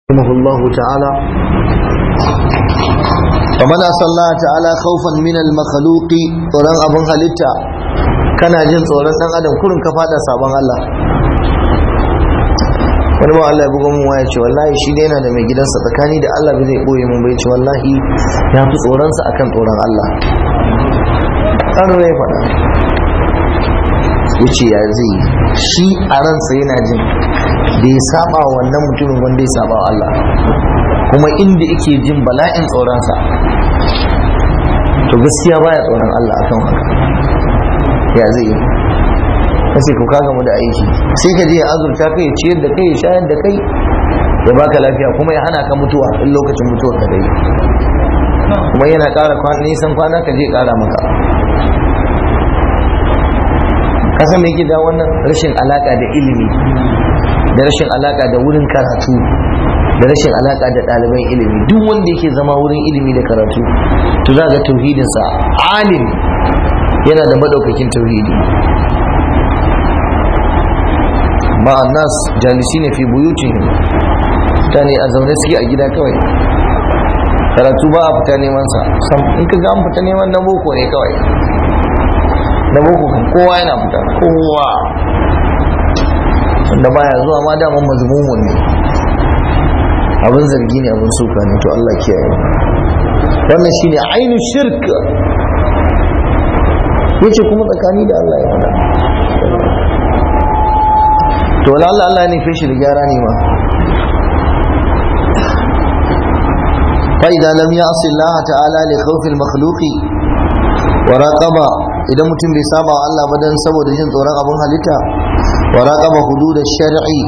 رحمه الله تعالى ومن أصلى الله تعالى خوفا من المخلوق tsoron abin halitta kana jin tsoron dan adam kurin ka fada sabon Allah wani ba Allah ya buga mun waya ce wallahi shi ne yana da mai gidansa tsakani da Allah bai zai boye mun bai ce wallahi ya fi tsoronsa akan tsoron Allah kano ya faɗa wuce ya zai shi a ransa yana jin da ya saba wannan mutumin wanda ya saba Allah kuma inda yake jin bala'in tsoronsa to gaskiya baya tsoron Allah akan haka ya zai yi kace ku kaga mu da aiki sai ka je ya azurta kai ya ciyar da kai ya shayar da kai ya baka lafiya kuma ya hana ka mutuwa in lokacin mutuwar ka dai kuma yana ƙara nisan kwana ka je ƙara maka kasan me yake da wannan rashin alaka da ilimi da rashin alaka da wurin karatu da rashin alaka da ɗaliban ilimi duk wanda yake zama wurin ilimi da karatu to za ga tauhidinsa alim yana da madaukakin tauhidi ma'an nas jalisi ne fi buyutihim mutane a zaune suke a gida kawai karatu ba a fita neman sa in ka ga an fita neman na boko ne kawai na boko kan kowa yana fita kowa wanda baya zuwa ma daman mazmumun ne abin zargi ne abin suka ne to Allah kiyaye wannan shine ainu shirk yace kuma tsakani da Allah ya faɗa to wala Allah Allah ne feshi da gyara ne ma فإذا لم يعص الله تعالى لخوف المخلوق وراقب idan mutum bai saba wa Allah ba dan saboda jin tsoron abin halitta wa raqaba hudud shari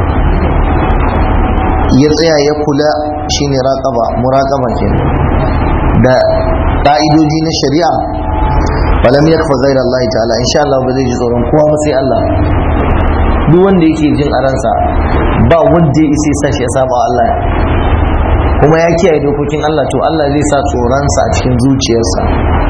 ya tsaya ya kula shine raqaba muraqaba kenan da ka'idoji na shari'a falam yakfa ghayra Allah ta'ala insha Allah ba zai ji tsoron kowa ba sai Allah duk wanda yake jin a ransa ba wanda ya isa sa shi ya saba Allah kuma ya kiyaye dokokin Allah to Allah zai sa tsoronsa a cikin zuciyarsa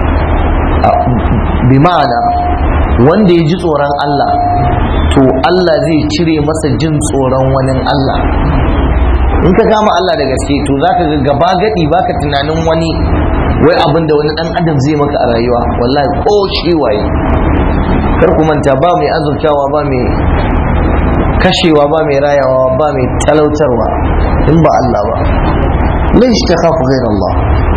bi ma'ana wanda ya ji tsoron Allah to Allah zai cire masa jin tsoron wani Allah in ka kama Allah da gaske to za ka ga gaba gadi baka tunanin wani wai abin da wani dan adam zai maka a rayuwa wallahi ko shi waye kar ku manta ba mai azurtawa ba mai kashewa ba mai rayawa ba mai talautarwa in ba Allah ba laish ta khafu ghayr Allah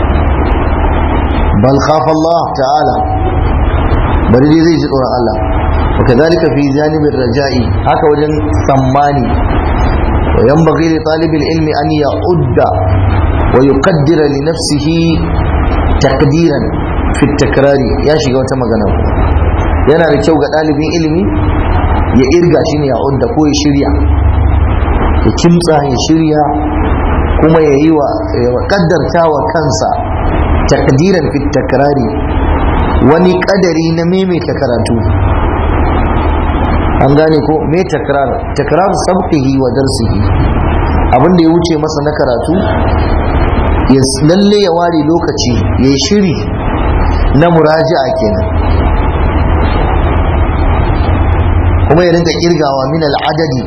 bal khafa Allah ta'ala bari dai zai ji tsoron Allah wa kadhalika fi janibir raja'i haka wajen tsammani wa yanbaghi li talibil ilmi an ya'udda wa yuqaddira li nafsihi taqdiran fi takrari ya shiga wata magana yana da kyau ga ɗalibin ilimi ya irga shi ne ya udda ko ya shirya ya kimtsa ya shirya kuma ya yi wa kaddarta wa kansa takdiran fit takrari wani kadari na maimaita karatu an gane ko me takrar takrar sabqihi wa darsihi abin da ya wuce masa na karatu ya lalle ya ware lokaci ya shiri na muraji'a kenan kuma ya rinka kirgawa min al'adadi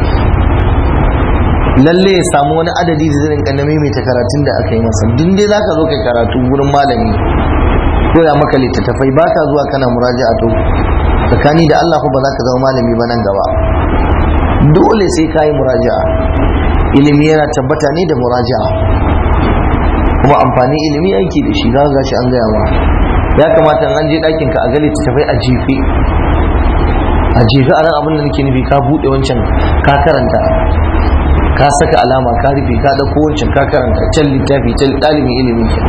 lalle ya samu wani adadi da zai rinka na maimaita karatun da aka yi masa duk dai zaka zo kai karatu gurin malami ko ya maka littattafai ba ka zuwa kana muraja'a to tsakani da Allah ko ba za ka zama malami ba nan gaba dole sai ka yi muraja'a ilimi yana tabbata ne da muraja'a kuma amfani ilimi aiki da shi za ka gashi an gaya ma ya kamata an je ɗakin ka a ga littattafai a jefe a jefe a ran abin da nake nufi ka buɗe wancan ka karanta ka saka alama ka rufe ka ɗauko wancan ka karanta can littafi can ɗalibin ilimin ke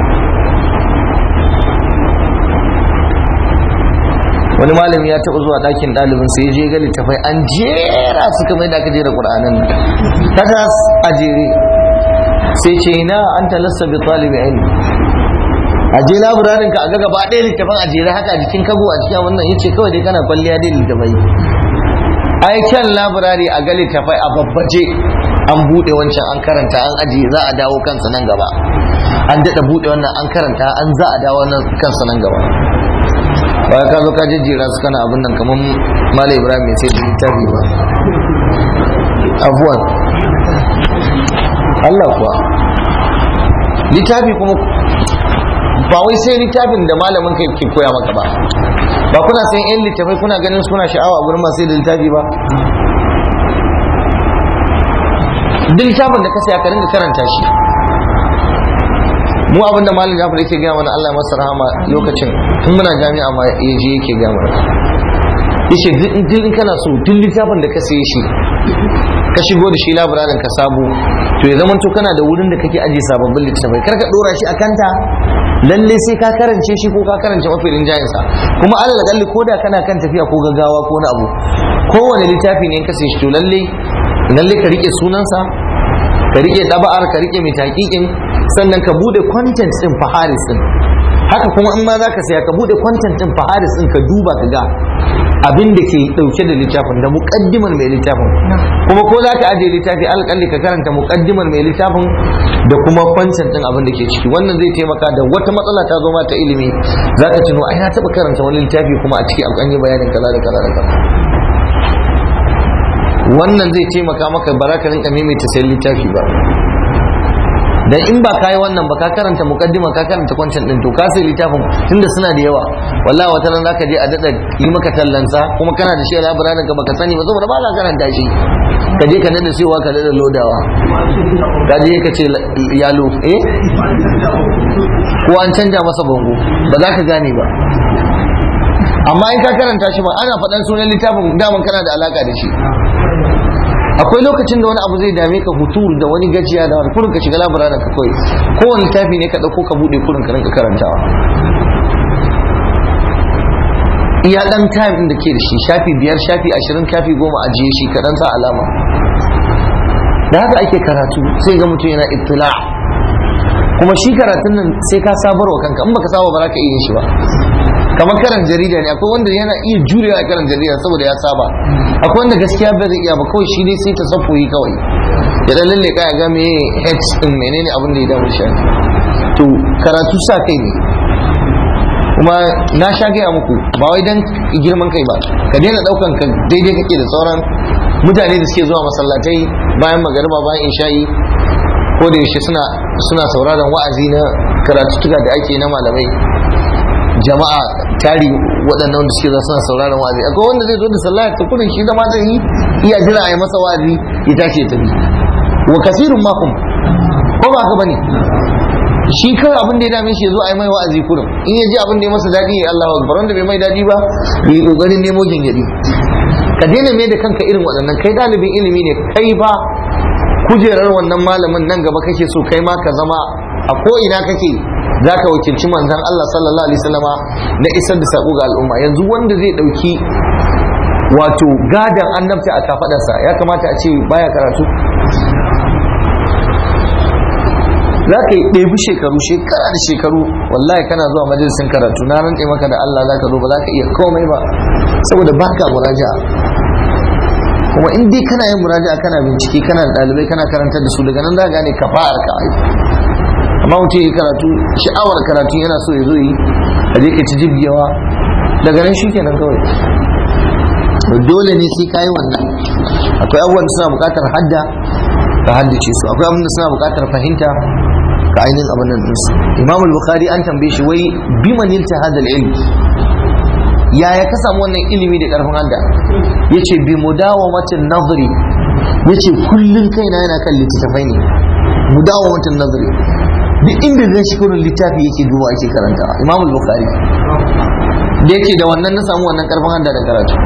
wani malami ya taɓa zuwa ɗakin ɗalibin sai ya je ga littafai an jera su kamar da aka jera ƙur'anin nan ta a jere sai ce na an talassa bi talibi ilmi a je labirarin ka a ga gaba ɗaya littafin a jere haka a jikin kago a cikin wannan yace kawai dai kana kwalliya dai littafai ai kyan labirari a ga littafai a babbaje an buɗe wancan an karanta an ajiye za a dawo kansa nan gaba an daɗa buɗe wannan an karanta an za a dawo kansa nan gaba ba ka zo ka jejjera su kana abin nan kamar malam ibrahim mai sai da littafi ba abuwan Allah kuwa littafi kuma ba wai sai littafin da malamin kai ke koya maka ba ba kuna sayan yan littafai kuna ganin suna sha'awa gurin masu da littafi ba duk littafin da ka saya ka ringa karanta shi mu abinda malam Jafar yake gaya mana Allah masa rahama lokacin tun muna jami'a ma yaje yake gaya mana yace duk in kana so duk littafin da ka saye shi ka shigo da shi labirarin ka sabo to ya zama to kana da wurin da kake ajiye sababbin littafai kar ka dora shi a kanta lalle sai ka karance shi ko ka karance mafi rinjayen sa kuma alal kalli ko da kana kan tafiya ko gaggawa ko wani abu kowane littafi ne in ka saye shi to lalle lalle ka rike sunansa ka rike daba'ar ka rike mai taƙiƙin sannan ka bude content din faharis din haka kuma in ma za ka saya ka bude content din faharis din ka duba ka ga abin da ke dauke da littafin da muqaddimar mai littafin kuma ko za ka ajiye littafi alƙalli ka karanta muqaddimar mai littafin da kuma content din abin da ke ciki wannan zai taimaka da wata matsala ta zo ma ta ilimi za ka tuno ai na taɓa karanta wani littafi kuma a ciki an yi bayanin kaza da kaza da kaza wannan zai taimaka maka ba za ka rinka maimaita sayan littafi ba dan in ba kai wannan ba ka karanta mukaddima ka karanta kwancin din to ka sai littafin tunda suna da yawa wallahi wata nan zaka je a dada yi maka tallansa kuma kana da shi a labirarin ka baka sani ba saboda ba ka karanta shi ka je ka dada sewa ka dada lodawa ka je ka ce yalo eh ko an canja masa bango ba za ka gane ba amma in ka karanta shi ba ana faɗan sunan littafin daman kana da alaka da shi akwai lokacin da wani abu zai dame ka hutur da wani gajiya da wani kurin ka shiga labararin ka kawai kowane littafi ne ka ɗauko ka buɗe kurin ka rinka karantawa iya ɗan time ɗin da ke da shi shafi biyar shafi ashirin shafi goma ajiye shi ka ɗan sa alama da haka ake karatu sai ga mutum yana ittila kuma shi karatun nan sai ka sabarwa kanka in baka saba ba za ka iya shi ba kamar karan jarida ne akwai wanda yana iya jurewa a karan jarida saboda ya saba akwai wanda gaskiya ba zai iya ba kawai shi dai sai ta safoyi kawai ya dan lalle ya ga me heads din menene abin da ya damu shi to karatu sa kai ne kuma na sha gaya muku ba wai dan girman kai ba ka daina daukan ka daidai kake da sauran mutane da suke zuwa masallatai bayan magariba bayan isha'i ko da yaushe suna suna sauraron wa'azi na karatuttuka da ake na malamai jama'a tari waɗannan wanda suke suna sauraron wa'azi akwai wanda zai zo da sallah ta kudin shi zama zai yi iya jira a yi masa wa'azi ya tashi ya tafi wa kasirun makum ko ba haka bane shi kawai abin da ya dame shi ya zo a yi mai wa'azi kurin in ya ji abin da ya masa daɗi ya Allah akbar wanda bai mai daɗi ba yi kokarin nemo gingiri ka daina mai da kanka irin waɗannan kai ɗalibin ilimi ne kai ba kujerar wannan malamin nan gaba kake so kai ma ka zama a ko ina kake za ka wakilci manzan Allah sallallahu alaihi wasallama na isar da sako ga al'umma yanzu wanda zai dauki wato gadan annabta a kafadarsa ya kamata a ce baya karatu za ka yi ɗebi shekaru shekara da shekaru wallahi kana zuwa majalisin karatu na rantse maka da Allah za ka zo ba za ka iya komai ba saboda baka muraja'a kuma in dai kana yin muraja'a kana bincike kana da ɗalibai kana karantar da su daga nan za ka gane kafa'ar ka ai amma mutum ya karatu sha'awar karatu yana so ya zo yi a je ka ci jibgewa daga nan shi kenan kawai dole ne sai kayi wannan akwai abubuwan da suna buƙatar hadda ka haddace su akwai abubuwan da suna buƙatar fahimta ka ainihin abin nan ɗinsu imam al-bukhari an tambaye shi wai biman yilta hadal ilm yaya ka samu wannan ilimi da karfin hadda yace bi mudawamatin nazari yace kullun kaina yana kan littattafai ne mudawamatin nazari duk inda zai shi kurin littafi yake duba ake karanta imam al-bukhari da yake da wannan na samu wannan karfin hadda da karatu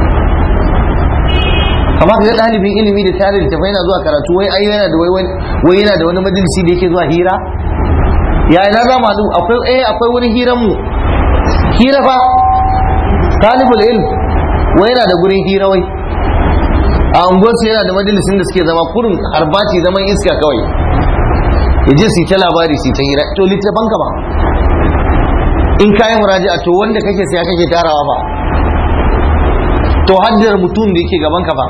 amma ga ɗalibin ilimi da tare da tafai na zuwa karatu wai ai yana da wai wai yana da wani majalisi da yake zuwa hira ya ina za mu akwai eh akwai wani hiran mu hira fa talibul ilm wai yana da gurin hira wai a unguwarsu yana da majalisin da suke zama kurin harbati zaman iska kawai ya je su ta labari su ta hira to littafan ka ba in kayi muraji'a to wanda kake saya kake tarawa ba to haddar mutum da yake gaban ka ba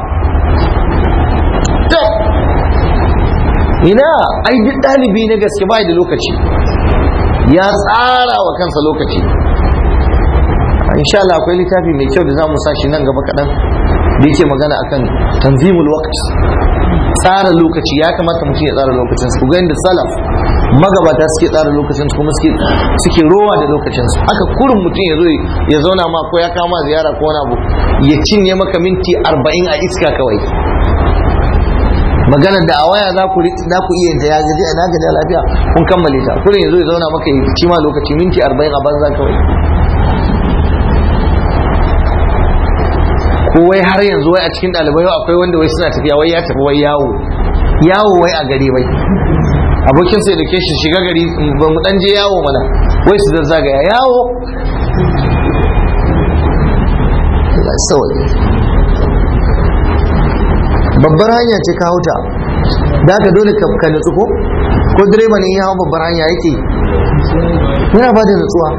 to ina ai duk ɗalibi na gaske bai da lokaci ya tsara wa kansa lokaci insha Allah akwai littafi mai kyau da za mu sa shi nan gaba kaɗan da yake magana akan tanzimul waqt tsara lokaci ya kamata mutum ya tsara lokacin su ga inda salaf magabata suke tsara lokacin su kuma suke suke rowa da lokacin su haka kurin mutum ya zo ya zauna ma ko ya kama ziyara ko wani abu ya cinye maka minti arba'in a iska kawai maganar da a waya za ku za ku iya ya gaji a gaji a lafiya kun kammale ta kurin ya zo ya zauna maka ya ci ma lokaci minti arba'in a banza kawai ko wai har yanzu wai a cikin ɗalibai yau akwai wanda wai suna tafiya wai ya tafi wai yawo yawo wai a gari wai abokin sai da ke shi shiga gari ba mu dan je yawo mana wai su zazzagaya yawo babbar hanya ce ka hauta da aka dole ka nutsu ko ko direba ne ya hau babbar hanya yake yana ba da nutsuwa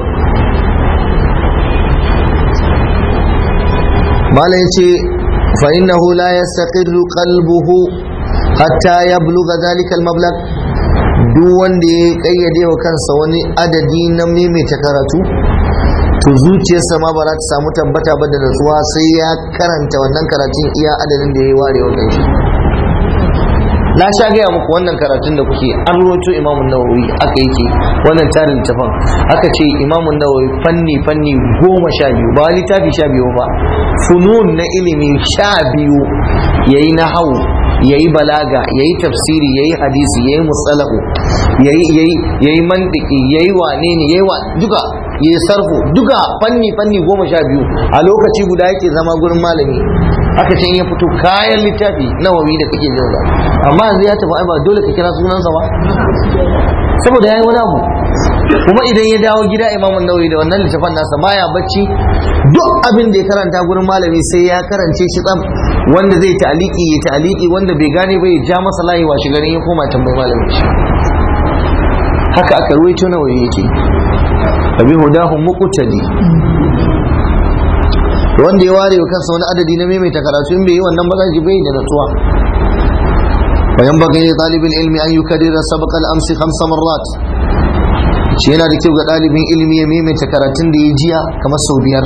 mala ya ce فإنه لا يستقر قلبه حتى يبلغ ذلك المبلغ duk wanda ya kayyade wa kansa wani adadi na maimaita karatu to zuciyarsa ma ba za ta samu tabbata ba da natsuwa sai ya karanta wannan karatun iya adadin da ya ware wa kanshi na sha gaya muku wannan karatun da kuke an roto imamun nawawi aka yake wannan tarin littafin aka ce imamun nawawi fanni fanni goma sha biyu ba littafi sha biyu ba funun na ilimi sha biyu yayi na hau yayi balaga yayi tafsiri yayi hadisi yayi musalahu yayi yayi yayi mantiki yayi wane ne yayi wa duka yayi sarfu duka fanni fanni goma sha biyu a lokaci guda yake zama gurin malami aka ce ya fito kayan littafi nawawi da kake jin sa amma yanzu ya tafi ai ba dole ka kira sunansa ba saboda yayi wani abu kuma idan ya dawo gida imamun nawawi da wannan littafin nasa baya bacci duk abin da ya karanta gurin malami sai ya karance shi tsam wanda zai ta'aliki ya ta'aliki wanda bai gane ba ya ja masa layi wa shi garin ya koma tambayi malamin shi haka aka ruwaito nawawi yake abi hudahu muqtadi wanda ya ware kansa wani adadi na maimaita karatu in bai yi wannan ba za ji bai da natsuwa وينبغي لطالب العلم أن يكرر سبق الأمس خمس مرات shi yana da kyau ga ɗalibin ilimi ya maimaita karatun da ya jiya kamar sau biyar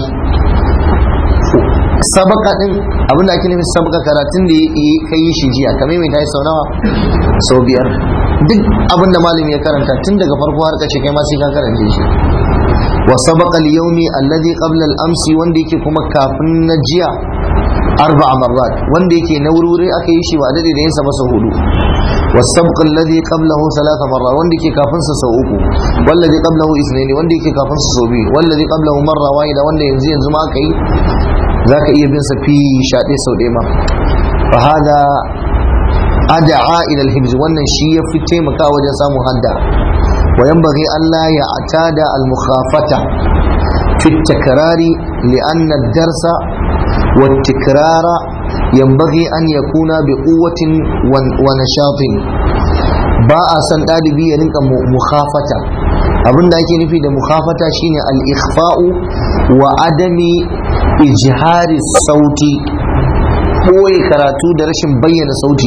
sabaka din abin da ake nufin sabaka karatun da ka yi shi jiya ka maimaita shi sau nawa sau biyar duk abin da malami ya karanta tun daga farko har kace kai ma sai ka karanta shi wa sabaqa al-yawmi alladhi qabla al-amsi wanda yake kuma kafin na jiya arba marrat wanda yake na wurwuri aka yi shi ba dade da yinsa masa hudu والسبق الذي قبله ثلاث مرات wanda yake kafin sa sau uku wallazi qablahu ithnain wanda yake kafin sa sau biyu wallazi qablahu marra wahida wanda yanzu yanzu ma aka yi zaka iya bin sa fi shaɗe sau ɗaya ma fa hada ad'a ila al-hibz wannan shi ya fi taimaka wajen samun hadda wa yanbaghi alla ya'tada al-mukhafata fi at-takrari li'anna ad-darsa والتكرار ينبغي أن يكون بقوة ونشاط باء سن ɗalibi ya rinka mukhafata abin da ake nufi da mukhafata shine al-ikhfa'u wa adami ijhari sauti ɓoye karatu da rashin bayyana sauti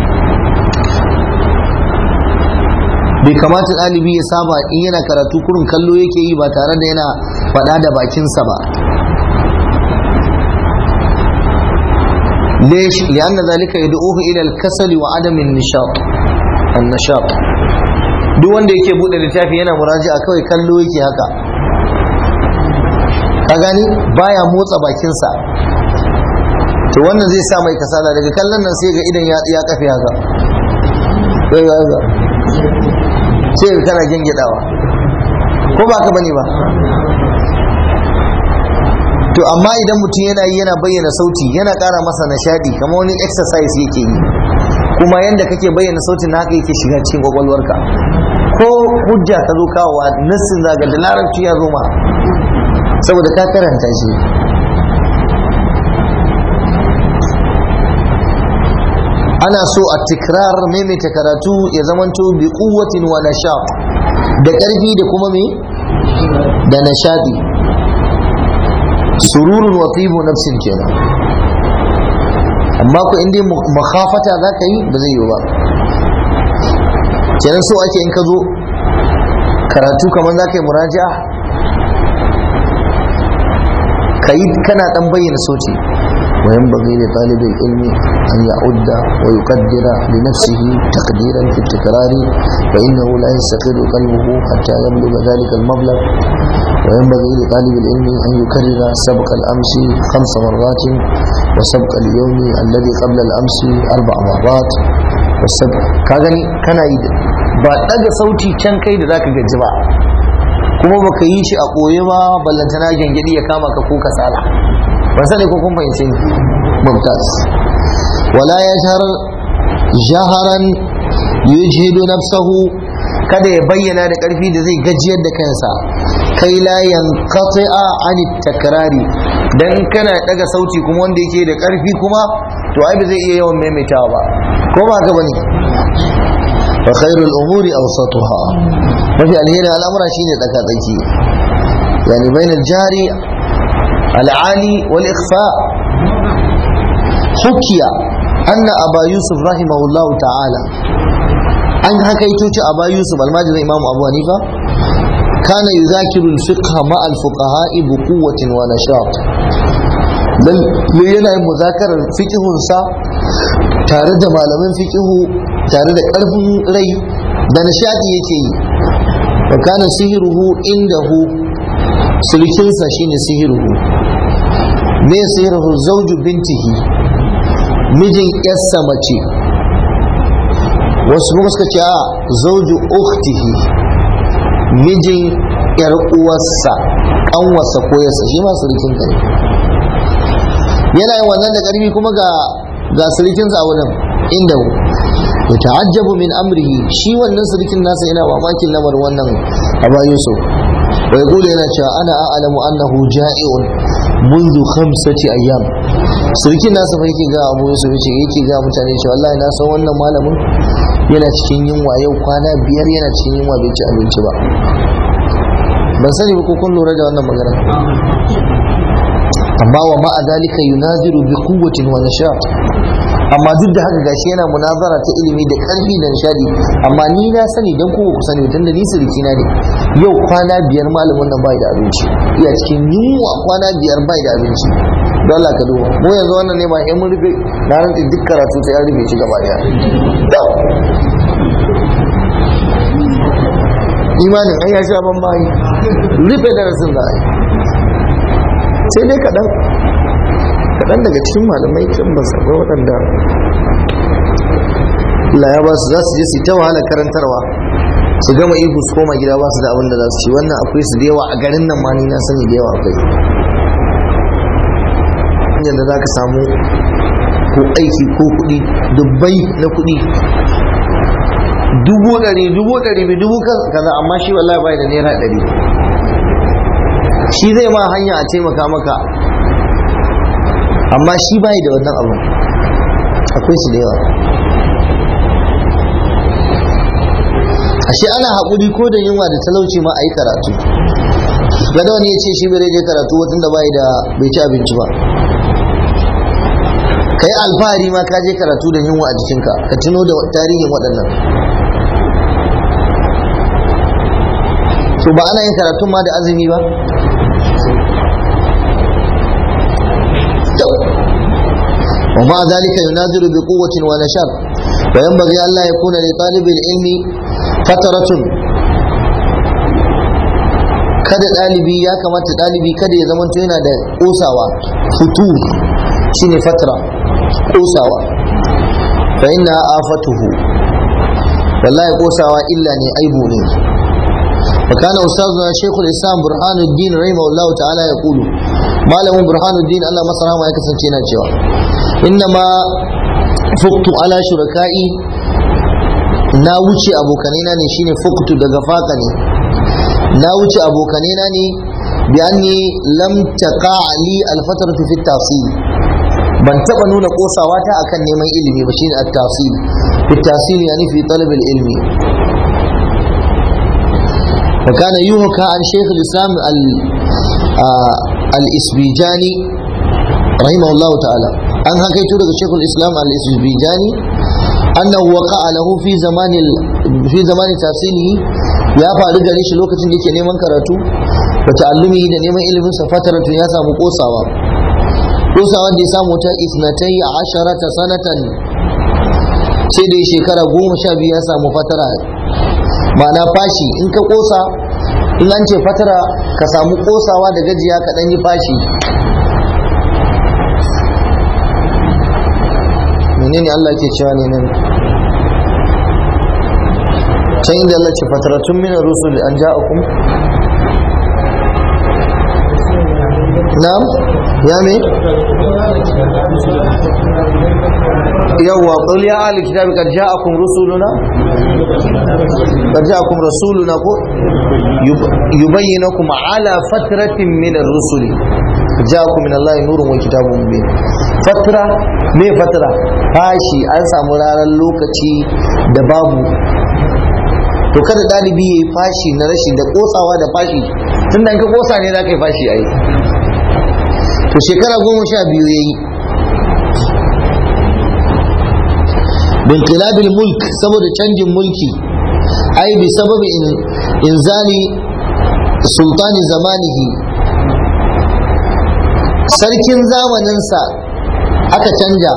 bai kamata ɗalibi ya saba in yana karatu kurin kallo yake yi ba tare da yana faɗa da bakinsa ba ليش؟ لأن ذلك يدعوه إلى الكسل وعدم النشاط النشاط duk wanda yake bude littafi yana muraji'a kawai kallo yake haka ka gani baya motsa bakinsa to wannan zai sa mai kasala daga kallon nan sai ga idan ya kafe haka sai ga kana gengidawa ko ba ka bane ba to amma idan mutum yana yi yana bayyana sauti yana ƙara masa nishadi kamar wani exercise yake yi kuma yanda kake bayyana sautin na haka yake shiga cikin kwakwalwarka ko hujja ka zo kawowa nassin zaga da larabci ya zo ma saboda ka karanta shi ana so a tikrar maimaita karatu ya zamanto bi kuwatin wa nashaq da ƙarfi da kuma me da nishadi sururun wa tibu nafsin kenan amma ko inda makhafata za ka yi ba zai yi ba kenan so ake in ka zo karatu kamar za ka yi muraja ka yi kana dan bayyana sauti وينبغي لطالب العلم أن يعد ويقدر لنفسه تقديرا في التكرار فإنه لا يستقر قلبه حتى يبلغ ذلك المبلغ وينبغي لطالب العلم أن يكرر سبق الأمس خمس مرات وسبق اليوم الذي قبل الأمس أربع مرات والسبق كاغني كان يد ba daga sauti can kai da zaka gaji ba kuma baka yi shi a koye ba ballantana gengedi ya kama ka ko kasala ban sani ko kun fahimce ni mumtaz wala yajhar jaharan yujhidu nafsahu kada ya bayyana da karfi da zai gajiyar da kansa kai la yanqati'a an takrari dan kana daga sauti kuma wanda yake da karfi kuma to ai ba zai iya yawan maimaitawa ba ko ba ka bane fa khairul umuri awsatuha mafi alheri al'amura shine tsaka tsaki yani bainal jari العالي والإخفاء حكي أن أبا يوسف رحمه الله تعالى أن حكيت أبا يوسف الماجد الإمام أبو حنيفة كان يذاكر الفقه مع الفقهاء بقوة ونشاط بل yana yin muzakarar fikihunsa tare da malaman fikihu tare da ƙarfin rai da nishadi yake yi wa kana sihiruhu indahu sulkinsa shine sihiruhu me sihiruhu zauju bintihi mijin yarsa mace wasu kuma suka ce a zauju ukhtihi mijin yar uwarsa kanwarsa ko yarsa shi ma sulkin ne yana yin wannan da karfi kuma ga ga sulkinsa a wurin inda ya ta'ajjabu min amrihi shi wannan sulkin nasa yana mamakin lamarin wannan aba yusuf ويقول هنا أنا أعلم أنه جائع منذ خمسة أيام sarki nasa fa yake ga abu yusuf yace yake ga mutane cewa wallahi na san wannan malamin yana cikin yunwa yau kwana biyar yana cikin yunwa bai ci abinci ba ban sani ba ko kun lura da wannan magana amma wa ma'a dalika yunaziru bi quwwatin wa nashat amma duk da haka gashi yana munazara ta ilimi da karfi da nishadi amma ni na sani dan kowa ku sani tunda ni sirki na ne yau kwana biyar malamin nan bai da abinci iya cikin yunwa kwana biyar bai da abinci don Allah ka duba mu yanzu wannan ne ma in mun rufe na rantsi duk karatu sai an rufe shi gaba daya imanin an ya sha ban bayi rufe darasin da sai dai kaɗan kaɗan daga cikin malamai kan ba su akwai waɗanda Allah ya ba su za su je su ta wahala karantarwa su gama ihu su koma gida ba su da abin da za su ci wannan akwai su da yawa a garin nan ma ni na sani da yawa akwai yadda za ka samu ko aiki ko kuɗi dubbai na kuɗi dubu ɗari dubu ɗari bi dubu kaza amma shi wallahi bai da naira ɗari shi zai ma hanya a taimaka maka amma shi bai da wannan abu akwai su da yawa ashe ana haƙuri ko da yunwa da talauci ma a yi karatu gada wani ya ce shi bai je karatu watan da bai da bai ci abinci ba ka yi alfahari ma ka je karatu da yunwa a jikinka ka tuno da tarihin waɗannan so ba ana yin karatun ma da azumi ba ومع ذلك ينازل بقوة ونشاط وينبغي أن لا يكون لطالب العلم فترة kada ɗalibi ya kamata ɗalibi kada ya zama yana da ƙosawa hutu shine fatara ƙosawa fa inna afatuhu wallahi ƙosawa illa ne aibu ne فكان أستاذنا شيخ الإسلام برهان الدين رحمه الله تعالى يقول ما له برهان الدين الله مصر ما يكسن تينا جوا إنما فقت على شركائي na wuce abokanina ne shine fuktu daga faka ne na wuce abokanina ne bi anni lam taqa li alfatratu fi tafsil ban taba nuna kosawa ta akan neman ilimi ba shine at-tafsil fi tafsil yani fi talab al-ilmi وكان يوحى عن شيخ الإسلام الإسبيجاني رحمه الله تعالى أن هكيت لك شيخ الإسلام الإسبيجاني أنه وقع له في زمان في زمان تفسيره يا فارق ليش لوكة لك نيمان كراتو وتعلمه da neman ilimin sa fataratu ya samu kosawa kosa wanda ya samu ta isnatai asharata sanatan sai da shekara goma sha biyu ya samu fatara ma'ana fashi in ka kosa in an ce fatara ka samu kosawa da gajiya ka ɗan yi fashi menene Allah ke cewa ne nan can inda Allah ce fataratun min rusul an ja'akum na'am ya me yawwa qul ya ahli kitabi qad ja'akum rusuluna qad ja'akum rasuluna ko yubayyinakum ala fatratin min ar-rusuli ja'akum min Allah nurun wa kitabun mubin fatra me fatra fashi an samu ranar lokaci da babu to kada dalibi yayi fashi na rashin da kosawa da fashi tun da ka kosa ne za ka yi fashi ai to shekara goma sha biyu ya yi binkilabil mulk saboda canjin mulki ai bi sababi inzali sultani zamanihi sarkin zamaninsa aka canja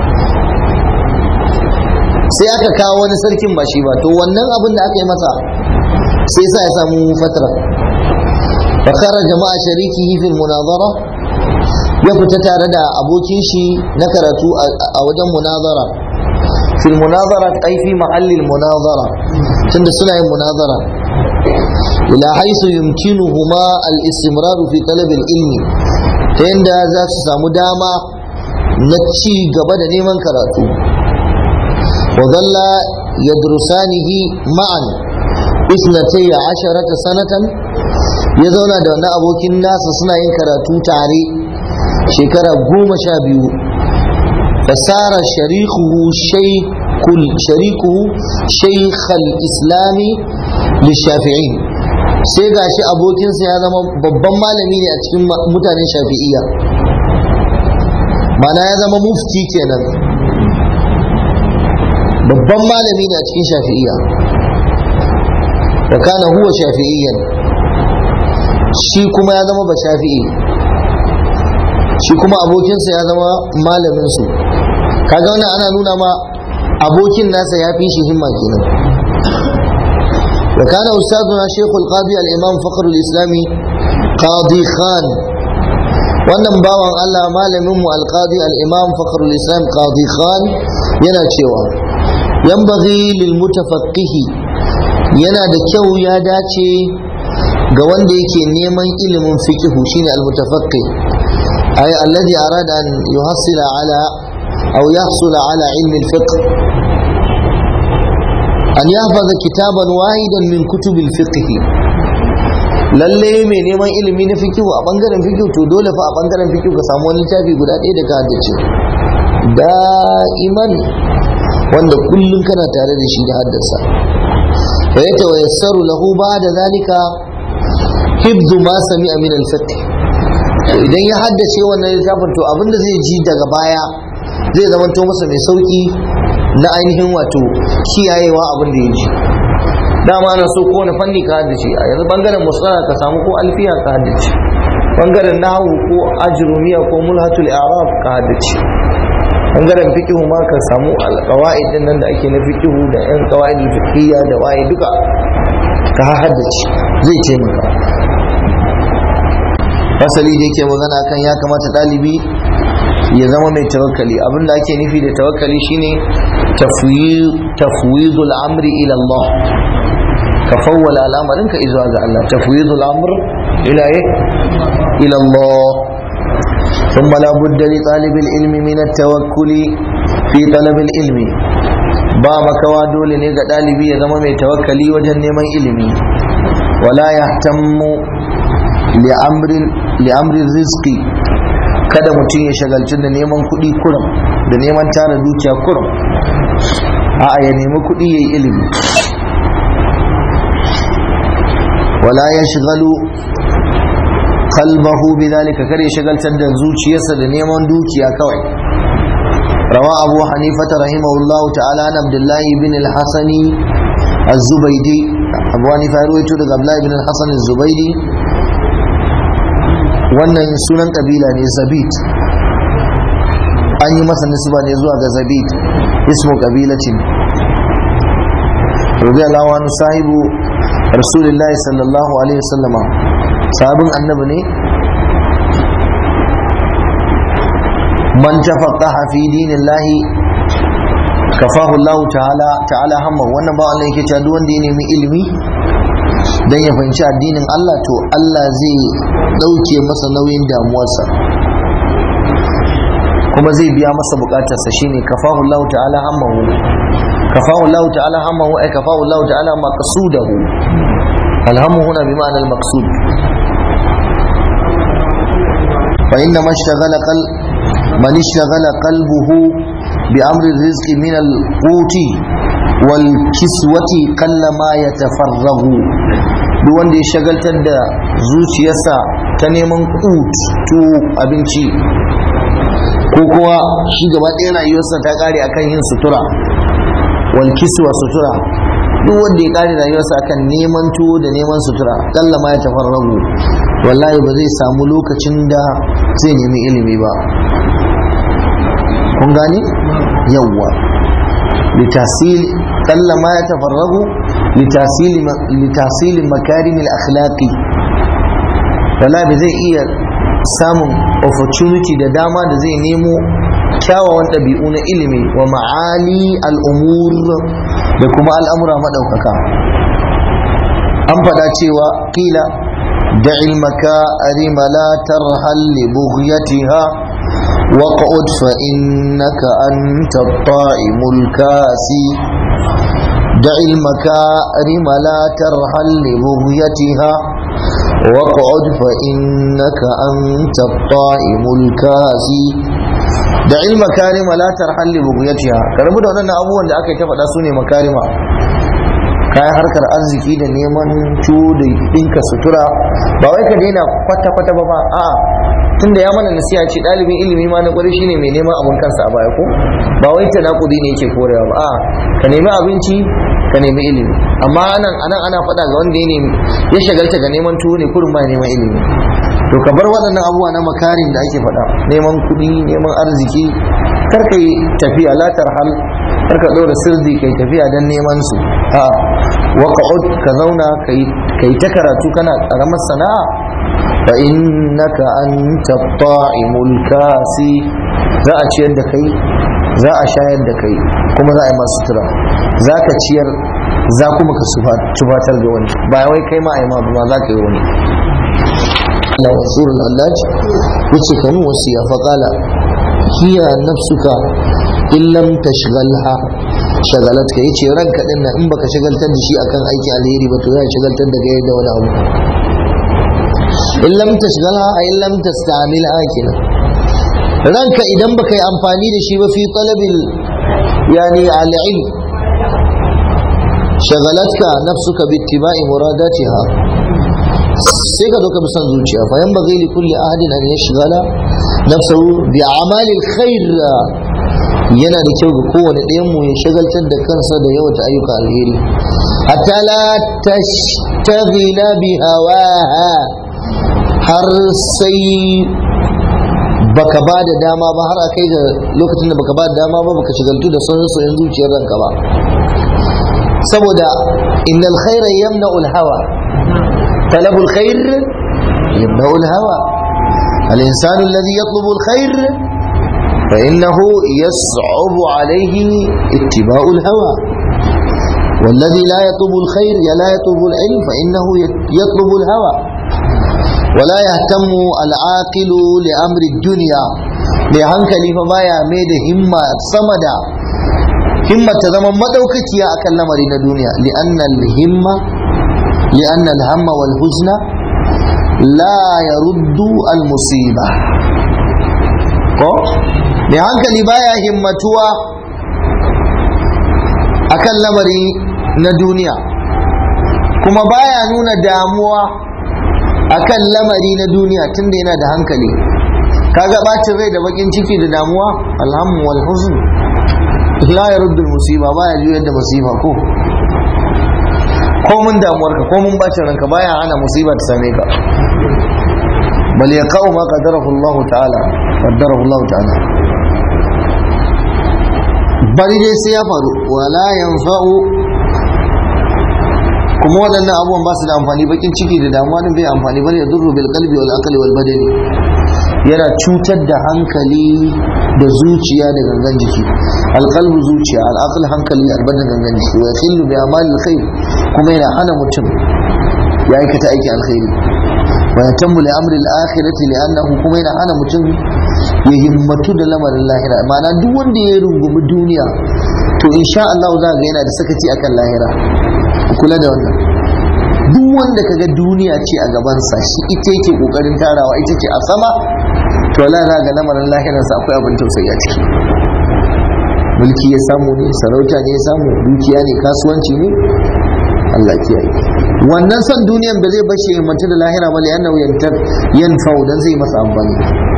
sai aka kawo wani sarkin ba shi ba to wannan abin da aka yi masa sai sa ya samu fatara fakara jama'a sharikihi fil munazara ya fita tare da abokin shi na karatu a wajen munazara fil munazara ai fi mahallin munazara tunda suna yin munazara ila haisu yumkinuhuma al-istimrar fi talab al-ilmi ta yanda za su samu dama na ci gaba da neman karatu wa dhalla yadrusanihi ma'an isnatay asharata sanatan ya zauna da wannan abokin nasa suna yin karatu tare shekara goma sha biyu fasara sharikuhu shaykul sharikuhu shaykhal islami lishafi'in sai gashi abokinsa ya zama babban malami ne a cikin mutanen shafi'iyya mana ya zama mufti kenan babban malami ne a cikin shafi'iyya wa kana huwa shafi'iyyan shi kuma ya zama ba shafi'i shi kuma abokinsa ya zama malaminsu kaga wannan ana nuna ma abokin nasa ya fi shi himma kenan wa kana ustaduna shaykhul qadi al-imam fakhr al-islam qadi khan wannan bawan Allah malamin mu al-qadi al-imam fakhr al-islam qadi khan yana cewa yanbaghi lil mutafaqqihi yana da kyau ya dace ga wanda yake neman ilimin fiqh shine al-mutafaqqih أي الذي أراد أن يحصل على أو يحصل على علم الفقه أن يحفظ كتابا واحدا من كتب الفقه lalle mai neman ilimi na fikihu a bangaren fikihu to dole fa a bangaren fikihu ka samu wani littafi guda ɗaya da ka haddace da'iman wanda kullum kana tare da shi da haddasa fa yata wa yassaru lahu ba da zalika hibdu ma sami'a min al-fiqh to idan ya haddace wannan littafin to abinda zai ji daga baya zai zamanto masa mai sauki na ainihin wato kiyayewa abin da ya ji dama ana so kowane fanni ka haddace a yanzu bangaren musala ka samu ko alfiya ka haddace bangaren nahu ko ajrumiya ko mulhatul i'rab ka haddace bangaren fiqhu ma ka samu alqawaid din nan da ake na fiqhu da yan qawaid fiqhiyya da waye duka ka haddace zai taimaka asali da yake magana kan ya kamata ɗalibi ya zama mai tawakkali abinda ake nufi da tawakkali shine tafwidul amri ila Allah ka fawwala al'amarin ka izuwa ga Allah tafwidul amr ila ila Allah ثم لا بد لطالب العلم من التوكل في طلب العلم ba makawa dole ne ga ɗalibi ya zama mai tawakkali wajen neman ilimi wala yahtammu li'amrin rizki kada mutum ya shagalci da neman kuɗi kurum da neman tara dukiya kurum a ya nemi kuɗi ya yi ilimi wala ya shigalu kalbahu bi zalika kar ya shagaltar da zuciyarsa da neman dukiya kawai rawa abu hanifata rahimahullahu ta'ala an abdullahi bin al-hasani az-zubaydi abu hanifa ya rawaito daga abdullahi bin al-hasan az-zubaydi wannan sunan kabila ne zabit an yi masa nisba ne zuwa ga zabid ismu kabilatin radiyallahu anhu sahibu rasulullahi sallallahu alaihi wasallama sahabin annabi ne man tafaqqaha fi dinillahi kafahu Allah ta'ala ta'ala hamma wannan ba Allah yake cewa duk wanda ya nemi ilimi dan ya fahimci addinin Allah to Allah zai dauke masa nauyin damuwarsa kuma zai biya masa bukatarsa shine kafahu Allah ta'ala hammahu kafahu Allah ta'ala hammahu ay kafahu Allah ta'ala maqsudahu alhammu huna bi ma'ana al-maqsud fa inna ma ishtaghala qal man ishtaghala qalbuhu bi amri rizqi min al-quti wal kiswati qalla ma yatafarrahu duk wanda ya shagaltar da zuciyarsa ta neman kut to abinci ko kuwa shi gaba ɗaya rayuwarsa ta ƙare akan yin sutura wal kiswa sutura duk wanda ya ƙare rayuwarsa akan neman tuwo da neman sutura ƙalla ma ya tafarragu wallahi ba zai samu lokacin da zai nemi ilimi ba kun gane yawwa litasil ƙalla ma ya tafarragu litasili makarimil akhlaqi wallahi ba zai iya samun opportunity da dama da zai nemo kyawawan ɗabi'u na ilimi wa ma'ali al'umur da kuma al'amura maɗaukaka an faɗa cewa ƙila da ilmaka arima la tarhal li bughyatiha waq'ud fa innaka anta at-ta'imul kasi da ilmaka arima la tarhal li bughyatiha واقعد فإنك أنت الطائم الكاسي da il makarima la tarhal li bughyatiha karabu da wannan abubuwan da aka yi ta faɗa su ne makarima kayan harkar arziki da neman ciwo da ɗinka sutura ba wai ka daina kwata kwata ba ba a'a tunda ya mana nasiha ce ɗalibin ilimi ma na ƙwari shine mai neman abin kansa a baya ko ba wai tanakudi ne yake korewa ba a'a ka nemi abinci ka nemi ilimi amma anan anan ana faɗa ga wanda ya nemi ya shagalta ga neman tuwo ne kurin ba neman ilimi to ka bar waɗannan abubuwa na makarin da ake faɗa neman kuɗi neman arziki kar ka yi tafiya la tarhal kar ka ɗora sirri kai tafiya don neman su a waqa'ud ka zauna kai ta karatu kana ƙaramar sana'a fa innaka anta ta'imul kasi za a ciyar da kai za a shayar da kai kuma za a yi masu tura za ka ciyar za kuma ka tufatar da wani ba wai kai ma a yi ma za ka yi wani Allah wasur al-allaj yace kanu wasiya fa qala hiya nafsuka in lam tashghalha shagalatka yace ranka din nan in baka shagaltar da shi akan aiki alheri ba to zai shagaltar da kai da wani abu in lam tashghalha ay lam tastamilha kenan ranka idan baka yi amfani da shi ba fi talabil yani al-ilm shagalatka nafsuka bi ittiba'i muradatiha sai ka zo ka bi son zuciya fa yan bazai li kulli ahadin an yashghala nafsahu bi a'malil khair yana da kyau ga kowane ɗayan mu ya shagaltar da kansa da yawan ayyuka alheri hatta la tashtaghila bi hawaha har sai baka ba da dama ba har a kai ga lokacin da baka ba da dama ba baka shigaltu da son soyin zuciyar ranka ba saboda innal khaira yamna'u al-hawa talabu al-khair yamna'u al-hawa al-insanu alladhi yatlubu al-khair fa innahu yas'abu alayhi ittiba'u al-hawa والذي لا يطلب الخير لا يطلب العلم فإنه يطلب الهوى ولا يهتم العاقل لأمر الدنيا لهنكلي فما يعمد همة صمدا همة تزمن مدوكتيا أكل لمرين الدنيا لأن الهمة لأن الهم والحزن لا يرد المصيبة ko mai hankali baya himmatuwa akan lamari na duniya kuma baya nuna damuwa akan lamari na duniya tunda yana da hankali kaga bacin rai da bakin ciki da damuwa alhamu wal huzn la yaruddu al musiba baya juyar da musiba ko ko mun damuwarka ko mun bacin ranka baya hana musiba ta same ka bal yaqau ma qadarahu Allah ta'ala qaddarahu Allah ta'ala bari dai sai ya faru wala yanfa'u kuma waɗannan abubuwan ba su da amfani bakin ciki da damuwa din bai amfani bane ya durru bil qalbi wal aqli wal badani yana cutar da hankali da zuciya da gangan jiki alqalbu zuciya al'aql hankali albadan gangan jiki wa yakhillu bi amali alkhair kuma yana hana mutum ya aikata aiki alkhairi wa yatammu li amri al-akhirati li'annahu kuma yana hana mutum ya himmatu da lamarin lahira ma'ana duk wanda ya rungumi duniya to insha Allah za ga yana da sakaci akan lahira kula da wannan duk wanda kaga duniya ce a gabansa shi ita yake kokarin tarawa ita ce a sama to la za ga lamarin lahirarsa akwai abin tausayi a ciki mulki ya samu ne sarauta ne ya samu dukiya ne kasuwanci ne Allah kiyaye wannan son duniyan ba zai bashi himmatu da lahira ba liyan nau yantar yanfau dan zai masa amfani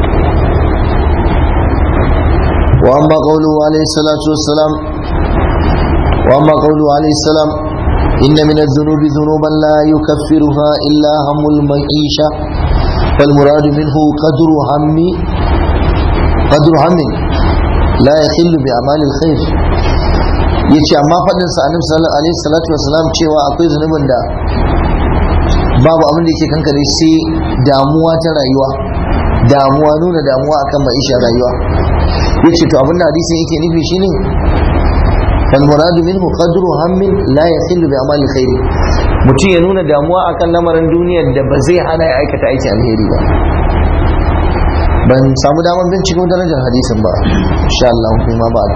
wa amma qawluhu alayhi salatu wassalam wa amma qawluhu alayhi salam inna min adh-dhunubi dhunuban la yukaffiruha illa hamul ma'isha wal muradu minhu qadru hammi qadru hammin la yakhillu bi amalil khair yace amma fadin sa annabi sallallahu alaihi salatu wasalam cewa akwai zunubin da babu abin da yake kankare sai damuwa ta rayuwa damuwa nuna damuwa akan ma'isha rayuwa yace to abin da hadisin yake nufi shine fal muradu minhu qadru hammin la yakhillu bi amalil khair mutum ya nuna damuwa akan lamarin duniyar da ba zai hana ya aikata aikin alheri ba ban samu damar binciko darajar hadisin ba insha Allah kuma ba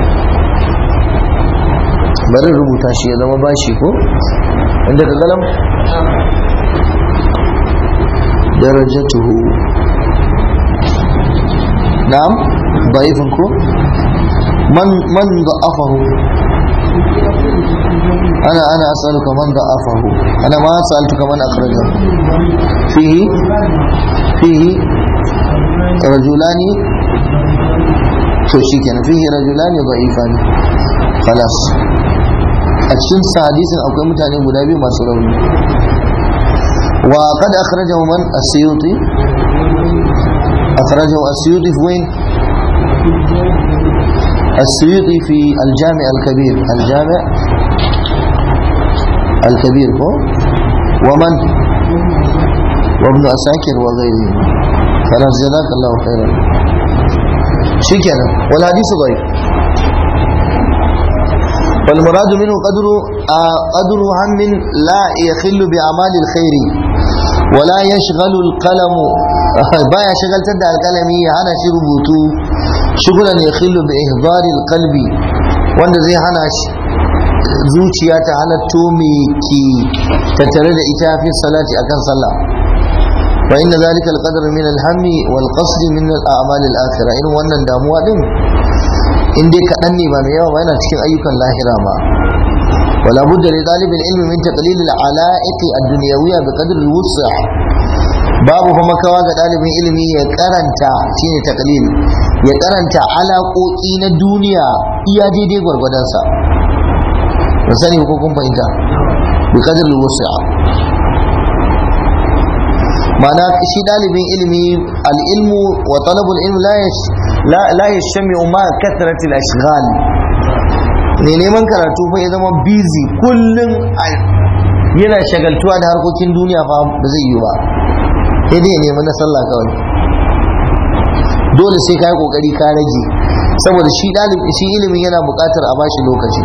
bari rubuta shi ya zama bashi ko inda ka galam darajatuhu na'am da'ifin ko man man da'afahu ana ana as'aluka man da'afahu ana ma sa'altuka man akhrajahu fihi fihi رجلان to shikenan fihi rajulani da'ifani khalas a cikin hadisin akwai mutane guda biyu masu rauni wa qad akhrajahu man as-suyuti akhrajahu as-suyuti fi wayn السيوطي في الجامع الكبير الجامع الكبير هو ومن وابن أساكر وغيره خلاص جزاك الله خيرا شكرا والحديث ضعيف والمراد منه قدر قدر هم لا يخل بأعمال الخير ولا يشغل القلم بايا شغل تدع القلم هنا شي ربوتو شغلا يخل بإهضار القلب wanda zai hana shi zuciya ta halatto me ke tattare da ita fi salati akan sallah وإن ذلك القدر من الهم والقصد من الأعمال الآخرة إن wannan damuwa din in dai kaɗan ne ba mai yawa ba yana cikin ayyukan lahira ma ولا بد لطالب العلم من تقليل العلائق الدنيوية بقدر الوسع babu kuma kawa ga ɗalibin ilimi ya karanta shine taklil ya karanta alaƙoƙi na duniya iya daidai gwargwadonsa ba sani ko kun fahimta bi qadr al-wus'a ma'ana shi ɗalibin ilimi al'ilmu wa talabul ilmi la ya shami ma kasrati al-ashghal ne neman karatu fa ya zama busy kullum yana shagaltuwa da harkokin duniya fa ba zai yi ba sai dai ya nemi na sallah kawai dole sai ka yi kokari ka rage saboda shi ɗalibi shi ilimin yana buƙatar a bashi lokaci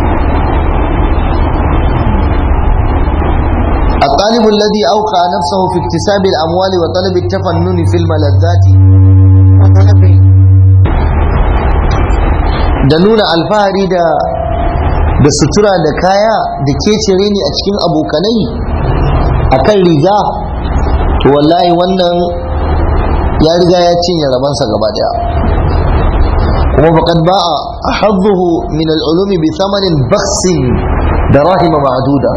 الطالب الذي أوقع نفسه في اكتساب الأموال وطلب التفنن في الملذات da nuna alfahari da da sutura da kaya da kecere ne a cikin abokanai a kan riga to wallahi wannan ya riga ya cinye rabansa gaba daya kuma faqad ba'a ahadduhu min al-ulumi bi thamanin baksin da rahima ma'duda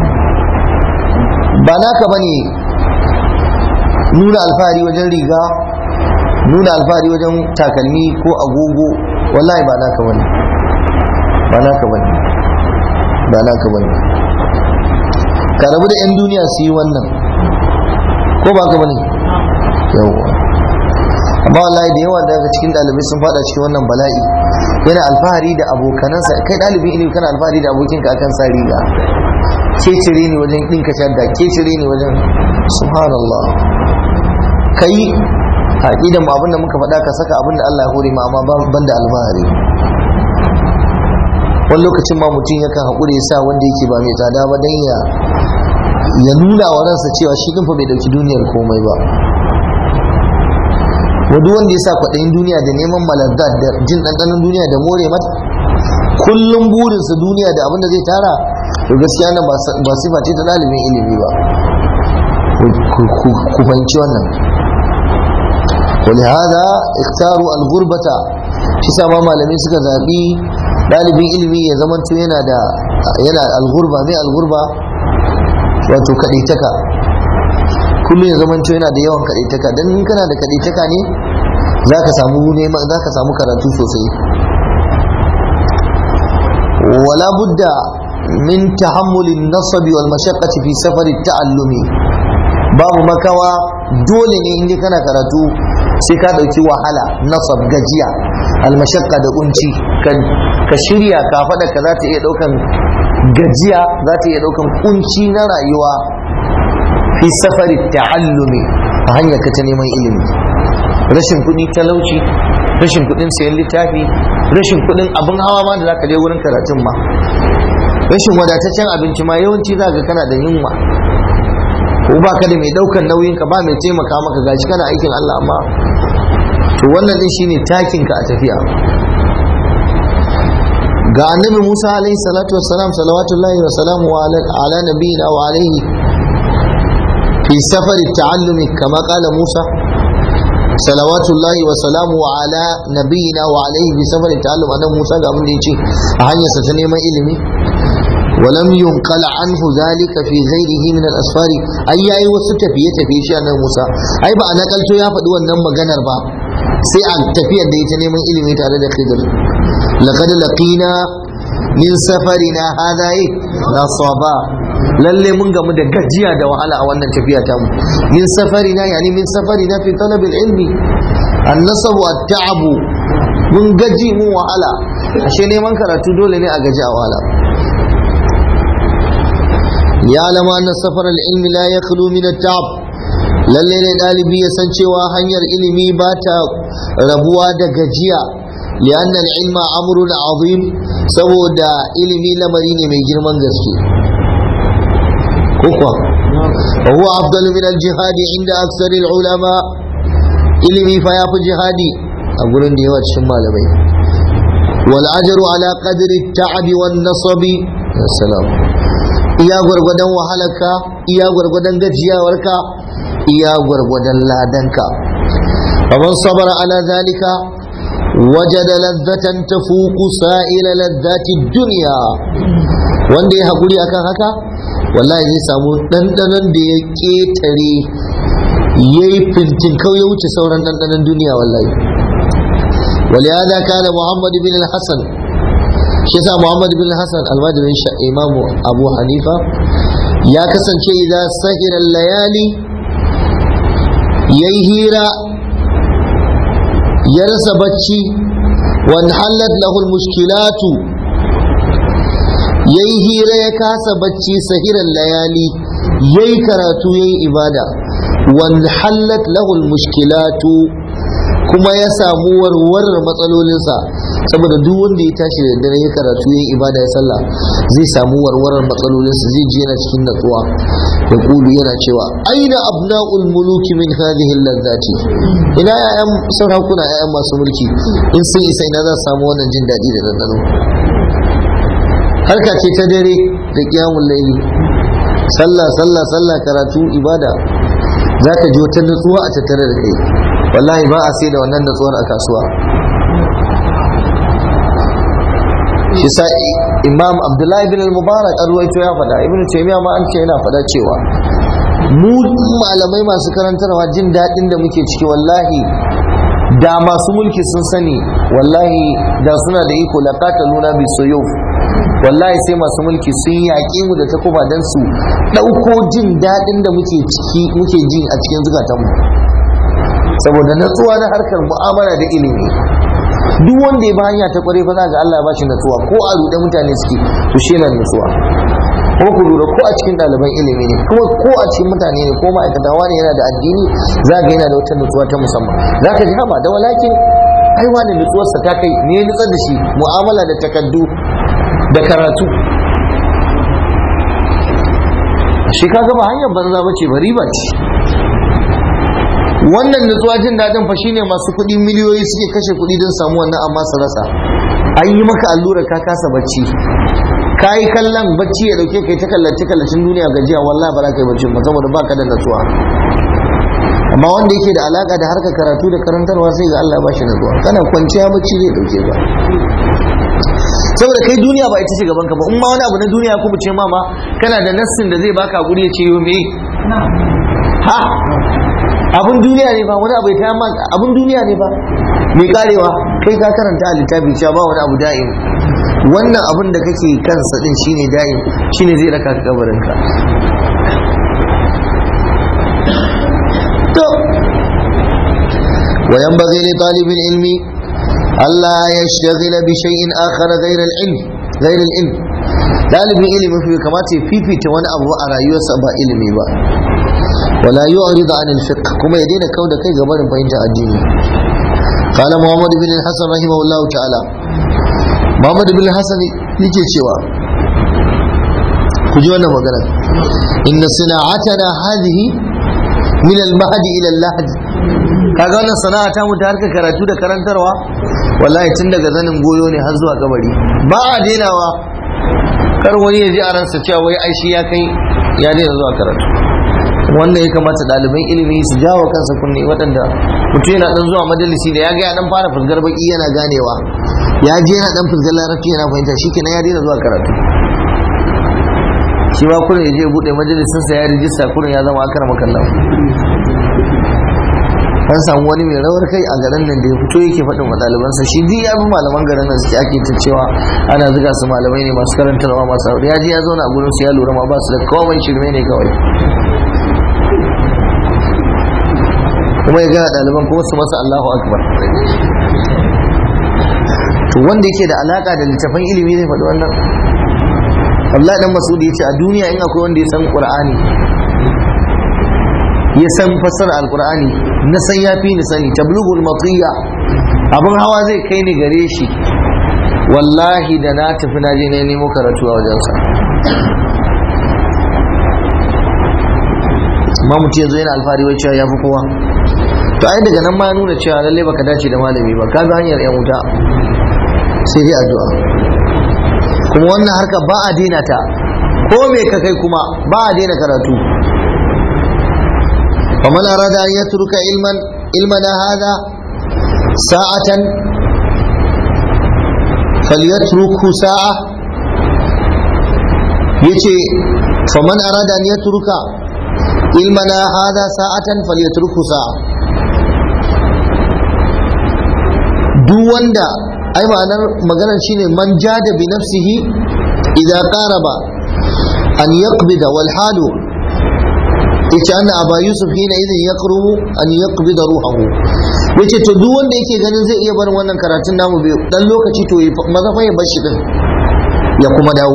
ba naka ba ne nuna alfahari wajen riga nuna alfahari wajen takalmi ko agogo wallahi ba naka ba ne ba naka ba ne ba naka ba ne ka rabu da 'yan duniya su yi wannan ko ba ka ba ne yawwa amma wallahi da yawa daga cikin ɗalibai sun fada cikin wannan bala'i yana alfahari da abokanansa kai ɗalibin ilimi kana alfahari da abokinka akan sa riga ke cire ni wajen ɗinka shadda ke cire ni wajen subhanallah kai a idan mu abinda muka faɗa ka saka abinda Allah ya hore ma amma ban da alfahari wani lokacin ma mutum yakan haƙuri ya sa wanda yake ba mai tsada ba don ya ya nuna wa ransa cewa shi ɗin fa bai ɗauki duniyar komai ba wadu wanda ya sa kwaɗayin duniya da neman malazzat da jin ɗanɗanon duniya da more mata kullum burinsa duniya da abin da zai tara to gaskiya nan ba sifa ce ta ɗalibin ilimi ba ku fahimci wannan ولهذا اختاروا الغربة shi sa ma malamai suka zaɓi ɗalibin ilimi ya zamanto yana da yana algurba mai algurba wato kaɗaitaka kullum ya zamanto yana da yawan kaɗaitaka don in kana da kaɗaitaka ne za ka samu neman za ka samu karatu sosai wala budda min tahammulin nasabi wal mashaqqati fi safari ta'allumi babu makawa dole ne inda kana karatu sai ka ɗauki wahala nasab gajiya almashakka da kunci ka shirya ka faɗa ka za ta iya ɗaukan gajiya za ta iya ɗaukan kunci na rayuwa fi safari ta'allumi a hanyar ka ta neman ilimi rashin kuɗi talauci rashin kuɗin sayan littafi rashin kuɗin abin hawa ma da za ka je wurin karatun ma rashin wadataccen abinci ma yawanci za ka kana da yunwa ko ba ka da mai daukan nauyin ka ba mai taimaka maka gashi kana aikin Allah amma to wannan din shine takin ka a tafiya ga annabi Musa alaihi salatu wassalam salawatullahi wa salamu ala nabiyina wa alaihi fi safari ta'allumi kama qala Musa salawatullahi wa salamu ala nabiyina wa alaihi fi safari ta'allum annabi Musa ga abin da yace a hanyarsa ta neman ilimi ولم ينقل عنه ذلك في غيره من الاسفار ai yayi wasu tafiye tafiye shi annabi Musa ai ba a nakalto ya faɗi wannan maganar ba sai a tafiyar da ita neman ilimi tare da Khidir laqad laqina min safarina hadha nasaba lalle mun gamu da gajiya da wahala a wannan tafiya ta mu min safarina yani min safarina fi talab ilmi an-nasab wa at-ta'ab mun gaji mun wahala ashe neman karatu dole ne a gaji a wahala يعلم أن سفر العلم لا يخلو من التعب lalle ne ɗalibi ya san cewa hanyar ilimi ba ta rabuwa da gajiya li'anna al-ilma amrun azim saboda ilimi lamari ne mai girman gaske ko kuwa wa huwa afdalu min al-jihad inda aksar ulama ilimi fa yafi jihadi a gurin da yawa cikin malamai wal ajru ala qadri at-ta'ab wan nasabi salam iya gwargwadon wahalarka iya gwargwadon gajiyawarka iya gwargwadon ladanka faman sabara ala zalika wajada ladzatan tafuku sa'ila ladzati dunya wanda ya haƙuri akan haka wallahi zai samu ɗanɗanon da ya ƙetare ya yi fintin kau ya wuce sauran ɗanɗanon duniya wallahi ولهذا كان محمد بن الحسن shi yasa Muhammad bin Hassan almajirin Imam Abu Hanifa ya kasance idan sahira layali yayi hira ya rasa bacci wan halat lahu mushkilatu yayi hira ya kasa bacci sahiran layali yayi karatu yayi ibada wan halat lahu mushkilatu kuma ya samu warwarar matsalolinsa saboda duk wanda ya tashi da dare ya karatu ya ibada ya sallah zai samu warwarar matsalolinsa zai ji yana cikin natsuwa ya kulu yana cewa aina abna'ul muluki min hadhihi ladzati ina yayan sarakuna yayan masu mulki in sun isa ina za su samu wannan jin daɗi da dandano harka ce ta dare da kiyamun laili sallah sallah sallah karatu ibada za ka ji wata natsuwa a tattare da kai wallahi ba a sai da wannan natsuwar a kasuwa shi sa imam abdullahi bin al-mubarak an ruwaito ya faɗa ibn taymiya ma an ce yana faɗa cewa mu malamai masu karantarwa jin daɗin da muke ciki wallahi da masu mulki sun sani wallahi da suna da iko la qataluna bi suyuf wallahi sai masu mulki sun yaƙi mu da takuba dan su ɗauko jin daɗin da muke ciki muke ji a cikin zukatanmu saboda natsuwa na harkar mu'amala da ilimi duk wanda ya ba hanya ta kware fa za ga Allah ya bashi natsuwa ko a ruɗe mutane suke to shi yana natsuwa ko ku lura ko a cikin ɗaliban ilimi ne kuma ko a cikin mutane ne ko ma'aikata wani yana da addini za ga yana da wata nutsuwa ta musamman za ka ji haba da walakin ai wani nutsuwarsa ta kai ne ya nutsar da shi mu'amala da takaddu da karatu shi ka gaba hanyar banza bace ba riba ce wannan nutsuwa jin daɗin fa shine masu kuɗi miliyoyi suke kashe kuɗi don samu wannan amma su rasa an yi maka allura ka kasa bacci ka yi kallon bacci ya dauke kai ta kallace kallacin duniya gajiya wallahi ba za ka yi bacci ba saboda baka da natsuwa amma wanda yake da alaka da harkar karatu da karantarwa sai ga Allah ba shi natsuwa kana kwanciya bacci zai dauke ka saboda kai duniya ba ita ce gaban ka ba in ma wani abu na duniya kuma ce mama kana da nassin da zai baka guri ya ce yo me ha abun duniya ne ba wani abu ya ta abun duniya ne ba mai karewa kai ka karanta a littafi cewa ba wani abu da'im wannan abin da kake kansa din shine da'im shine zai raka ka kabarinka to وينبغي لطالب العلم ألا يشتغل بشيء آخر غير العلم غير العلم ɗalibin ilimi fi kamata ya fifita wani abu a rayuwarsa ba ilimi ba wala yu'ridu anil fiqh kuma ya daina kauda kai ga barin fahimta addini qala muhammad bin hasan rahimahullahu ta'ala muhammad bin hasan yake cewa ku ji wannan magana inna sana'atana hadhihi min al-mahdi ila al-lahd kaga wannan sana'a ta mu ta harkar karatu da karantarwa wallahi tun daga zanin goyo ne har zuwa kabari ba a denawa kar wani ya ji a ransa cewa wai ai shi ya kai ya daina zuwa karatu wannan ya kamata ɗaliban ilimi su jawo kansa kunne waɗanda mutum yana ɗan zuwa majalisi da ya ga ya ɗan fara fusgar baki yana ganewa ya je yana ɗan fusgar larabci yana fahimta shi kenan ya daina zuwa karatu shi ma kurin ya je buɗe majalisinsa ya rijista kurin ya zama akar makallan an samu wani mai rawar kai a garin nan da ya fito yake faɗin wa ɗalibansa shi duk ya bi malaman garin nan suke ake ta cewa ana zuga su malamai ne masu karantarwa masu aure ya je ya zauna a gurin su ya lura ma ba su da komai shirme ne kawai kuma ya gana ɗaliban kuma su masa Allahu akbar to wanda yake da alaka da littafan ilimi zai faɗi wannan Allah dan Masudi ya ce a duniya in akwai wanda ya san Qur'ani ya san fassara alkur'ani na san ya fi ni sani tablughul matiya abin hawa zai kai ni gare shi wallahi da na tafi na je na nemo karatu a wajensa ma mutum yanzu yana alfahari wai cewa ya fi kowa to ai daga nan ma ya nuna cewa lallai baka dace da malami ba ka ga hanyar yan wuta sai dai addu'a kuma wannan harka ba a daina ta ko me ka kai kuma ba a daina karatu ومن أراد أن يترك علما علمنا هذا ساعة فليتركه ساعة يتي فمن أراد أن يترك علمنا هذا ساعة فليتركه ساعة duk wanda ai ma'anar maganar shine man jada bi nafsihi idza qaraba an yaqbida wal halu yace anna aba yusuf hina idan ya qrubu an yaqbida ruhahu yace to duk wanda yake ganin zai iya barin wannan karatun namu bai dan lokaci to maza fa ya bar shi din ya kuma dawo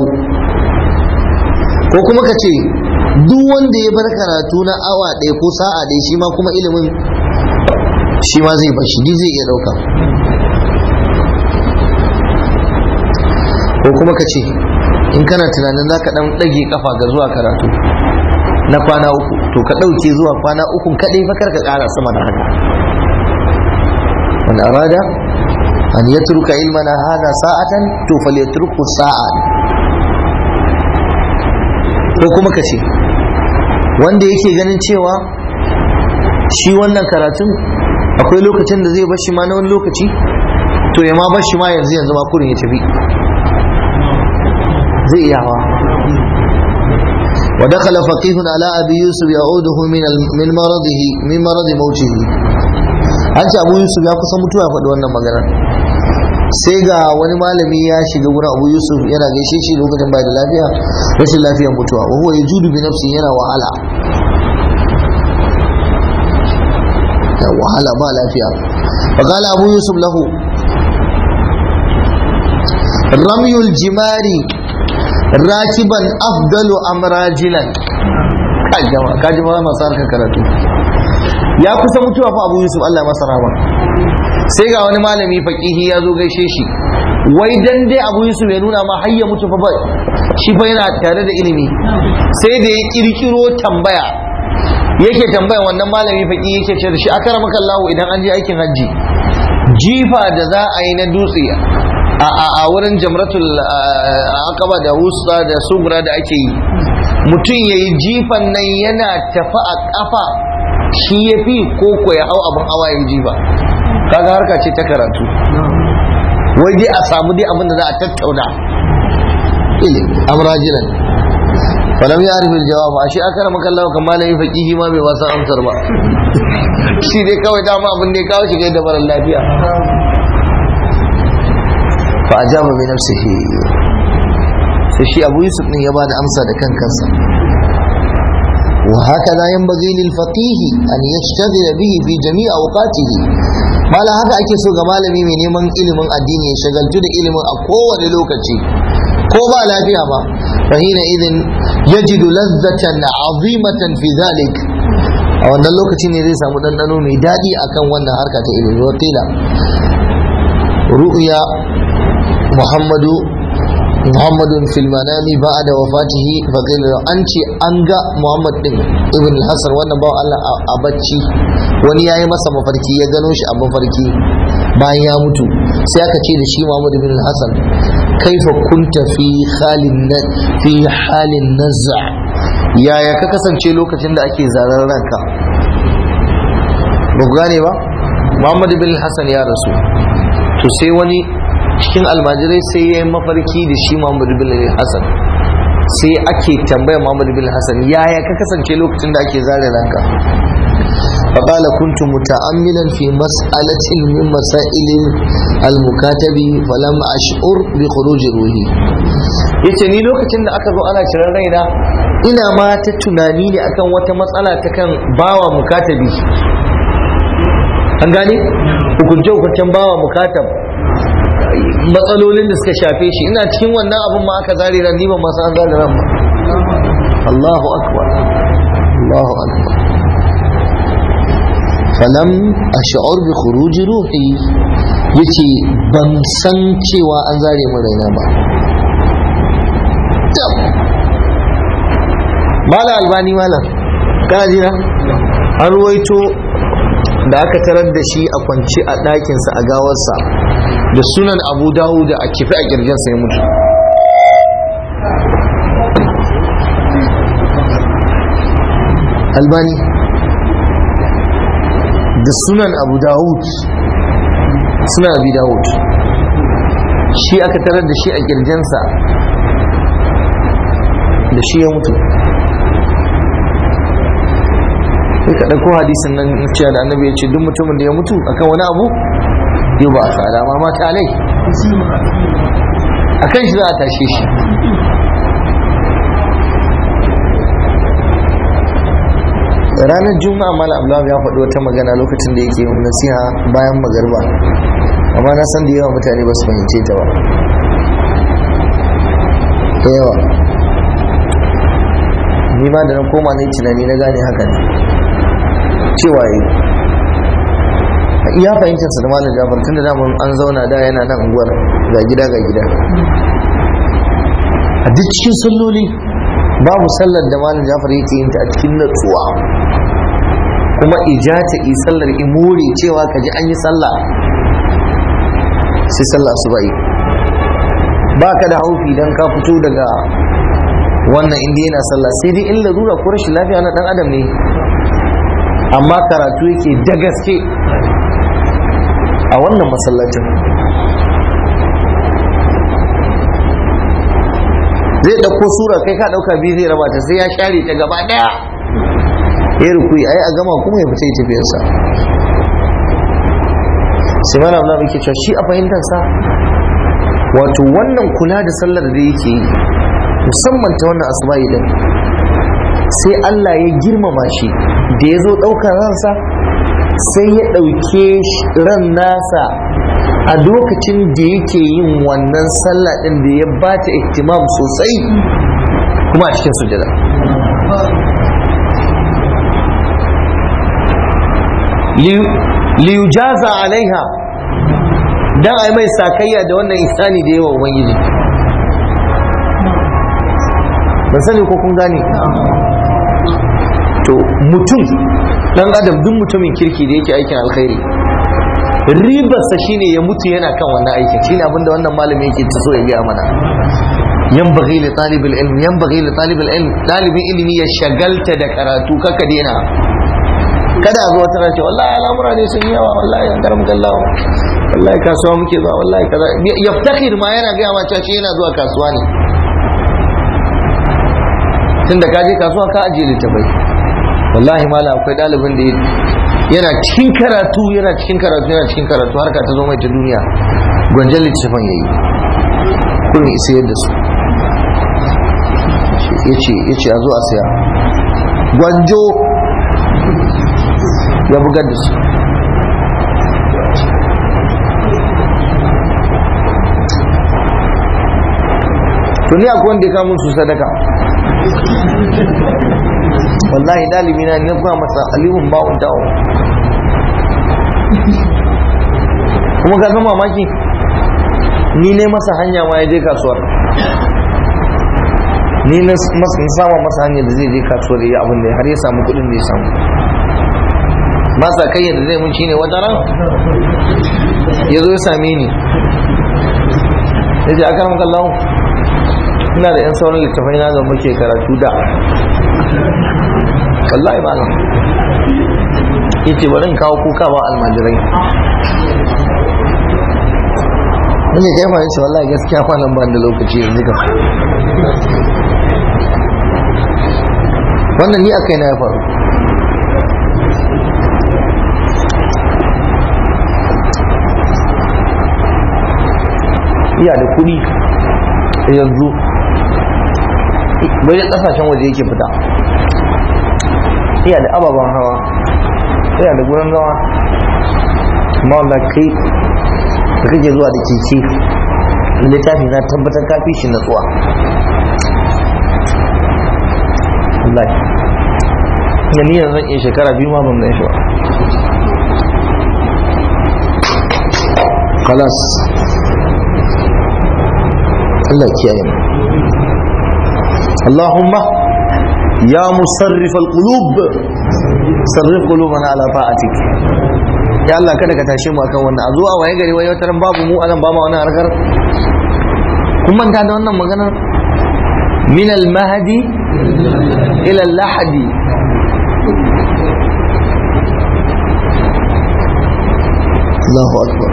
ko kuma ka ce duk wanda ya bar karatu na awa ɗaya ko sa'a ɗaya shi ma kuma ilimin shi ma zai bar shi zai iya ɗauka ko kuma ka ce in kana tunanin za ka ɗan ɗage kafa ga zuwa karatu na kwana uku to ka ɗauke zuwa kwana uku kaɗai fakar ka ƙara sama da haka wani arada an ya turka ilmana hada sa'atan to fal ya turku sa'a ko kuma ka ce wanda yake ganin cewa shi wannan karatun akwai lokacin da zai bashi ma na wani lokaci to ya ma bashi ma yanzu yanzu ma kurin ya tafi zai iya hawa ودخل فقيه على أبي يوسف يعوده من من مرضه من مرض موته an ce abu yusuf ya kusa mutuwa faɗi wannan magana sai ga wani malami ya shiga wurin abu yusuf yana gaishe shi lokacin bai da lafiya rashin lafiyar mutuwa wa huwa yajudu bi nafsi yana wahala da wahala ba lafiya فقال أبو يوسف له رمي الجمار راكبا أفضل أم راجلا kaji ma masu harkar karatu ya kusa mutuwa fa abu yusuf Allah masa rama sai ga wani malami fakihi ya zo gaishe shi wai dan dai abu yusuf ya nuna ma har ya mutu fa shi fa yana tare da ilimi sai da ya kirkiro tambaya yake tambaya wannan malami faki yake ce da shi akara maka Allah idan an je aikin hajji jifa da za a yi na dutse a wurin jamratul aqaba da wusta da sugra da ake yi mutum ya yi jifan nan yana tafi a kafa shi ya fi koko ya hau abin hawa ya jifa kaga harka ce ta karatu wai dai a samu dai abin da za a tattauna ilimi amrajilan falam ya arifin jawab a shi aka maka Allah kan malami faqihi ma bai wasan amsar ba shi dai kawai dama abin da ya kawo shi da mara lafiya fa ajaba bi nafsihi sai shi Abu Yusuf din ya bada amsa da kan kansa wa hakaza yanbaghi lil faqih an yashtaghala bihi fi jami' awqatihi mala haka ake so ga malami mai neman ilimin addini ya shagaltu da ilimin a kowane lokaci ko ba lafiya ba fa hina idin yajidu lazzatan azimatan fi zalik a wannan lokaci ne zai samu dandano mai daɗi akan wannan harka ta ilimi wakila ru'ya muhammadu muhammadun fil manami ba'da wafatihi fa qila an ce an ga muhammad din ibn hasan wannan bawa Allah a bacci wani yayi masa mafarki ya gano shi a mafarki bayan ya mutu sai aka ce da shi muhammad ibn hasan kaifa kunta fi halin fi halin nazza yaya ka kasance lokacin da ake zarar ranka ba ku gane ba muhammad ibn hasan ya rasu to sai wani cikin almajirai sai ya yi mafarki da shi Muhammad bin Hassan sai ake tambaya Muhammad bin Hassan yaya ka kasance lokacin da ake zare ranka فقال كنت متأملا في مسألة من مسائل المكاتب فلم أشعر بخروج روحي yace ni lokacin da aka zo ana ciran raina ina ma ta tunani ne akan wata matsala ta kan bawa mukatabi an gane hukunce hukuncen bawa mukatab matsalolin da suka shafe shi ina cikin wannan abin ma aka zare ran ni ban ma san zare ran ba Allahu akbar Allahu akbar falam ash'ur bi khuruj ruhi yace ban san cewa an zare min raina ba mala albani mala kana jira an ruwaito da aka tarar da shi a kwance a ɗakinsa a gawarsa da sunan abu dawo da a kifi a kirjinsa ya mutu albani da sunan abu dawud suna abi dawud shi aka tarar da shi a kirjinsa da shi ya mutu sai ka ɗauko hadisin nan cewa da annabi ya ce duk mutumin da ya mutu akan wani abu yau ba a tsada ma mata alai a kan shi za a tashe shi ranar juma'a mala abdullahi ya faɗi wata magana lokacin da yake nasiha bayan magarba amma na san da yawa mutane ba su fahimce ta ba da yawa ni ma da na koma ne tunani na gane haka ne cewa yi iya fahimtarsa da malam jafar tun da daman an zauna da yana nan unguwar ga gida ga gida a duk cikin salloli babu sallar da malam jafar yake yin ta a cikin natsuwa kuma ijata yi sallar imuri cewa ka ji an yi sallah sai sallah asuba yi ba ka da haufi don ka fito daga wannan inda yana sallah sai dai in larura ko rashin lafiya na dan adam ne amma karatu yake da gaske a wannan masallacin zai ɗauko sura kai ka ɗauka biyu zai raba ta sai ya share ta gaba ɗaya ya rukui ai a gama kuma ya fita ya tafiyarsa sai mana Allah muke cewa shi a fahimtarsa wato wannan kula da sallar da yake yi musamman ta wannan asuba idan sai Allah ya girmama shi da ya zo ɗaukar ransa sai ya ɗauke ran nasa a lokacin da yake yin wannan sallah ɗin da ya bata ihtimam sosai kuma a cikin sujada liyujaza alaiha dan ai mai sakayya da wannan ihsani da yawa ubangiji ban sani ko kun gane to mutum dan adam duk mutumin kirki da yake aikin alkhairi ribarsa shine ya mutu yana kan wannan aikin shine abinda wannan malami yake ta so ya gaya mana yanbaghi li talibul ilm yanbaghi li talibul ilm talibin ilimi ya shagalta da karatu kaka dena kada a zo wata race wallahi al'amura ne sun yawa wallahi an garam gallawa wallahi kasuwa muke zuwa wallahi kaza yaftakhir ma yana gaya ma cewa shi yana zuwa kasuwa ne tunda ka je kasuwa ka ajiye littafai wallahi mala akwai ɗalibin da yana cikin karatu yana cikin karatu yana cikin karatu harka ta zo mai ta duniya gwanjan littafin ya yi kurin isa yadda su ya ce a zo a saya gwanjo ya bugar da su tuni akwai wanda ya kamun su sadaka wallahi dalibi na ne kuma masa alihun ba'un ta'o kuma ka zama mamaki ni ne masa hanya ma ya je kasuwar ni na sama masa hanya da zai je kasuwar ya abin da har ya samu kudin da ya samu masa kai yadda zai mun shine wata ran ya zo ya same ni ya ce aka ramka lau ina da 'yan sauran littafai na da muke karatu da wallahi ba nan yace bari in kawo kuka ba almajirai wani kai ma yace wallahi gaskiya kwanan ba da lokaci yanzu ka wannan ni akai na ya faru iya da kuɗi yanzu bai da ƙasashen waje yake fita iya da ababen hawa iya da gurin zama amma wanda kai da kake zuwa da keke littafi na tabbatar kafi shi natsuwa wallahi da ni yanzu in shekara biyu ma ban shi ba kalas Allah kiyaye mu Allahumma ya musarrif al-qulub sarrif qulubana ala ta'atik ya Allah kada ka tashe mu akan wannan a zuwa waye gari waye wata babu mu anan ba ma wannan harkar kun manta da wannan maganar min al-mahdi ila al-lahdi Allahu akbar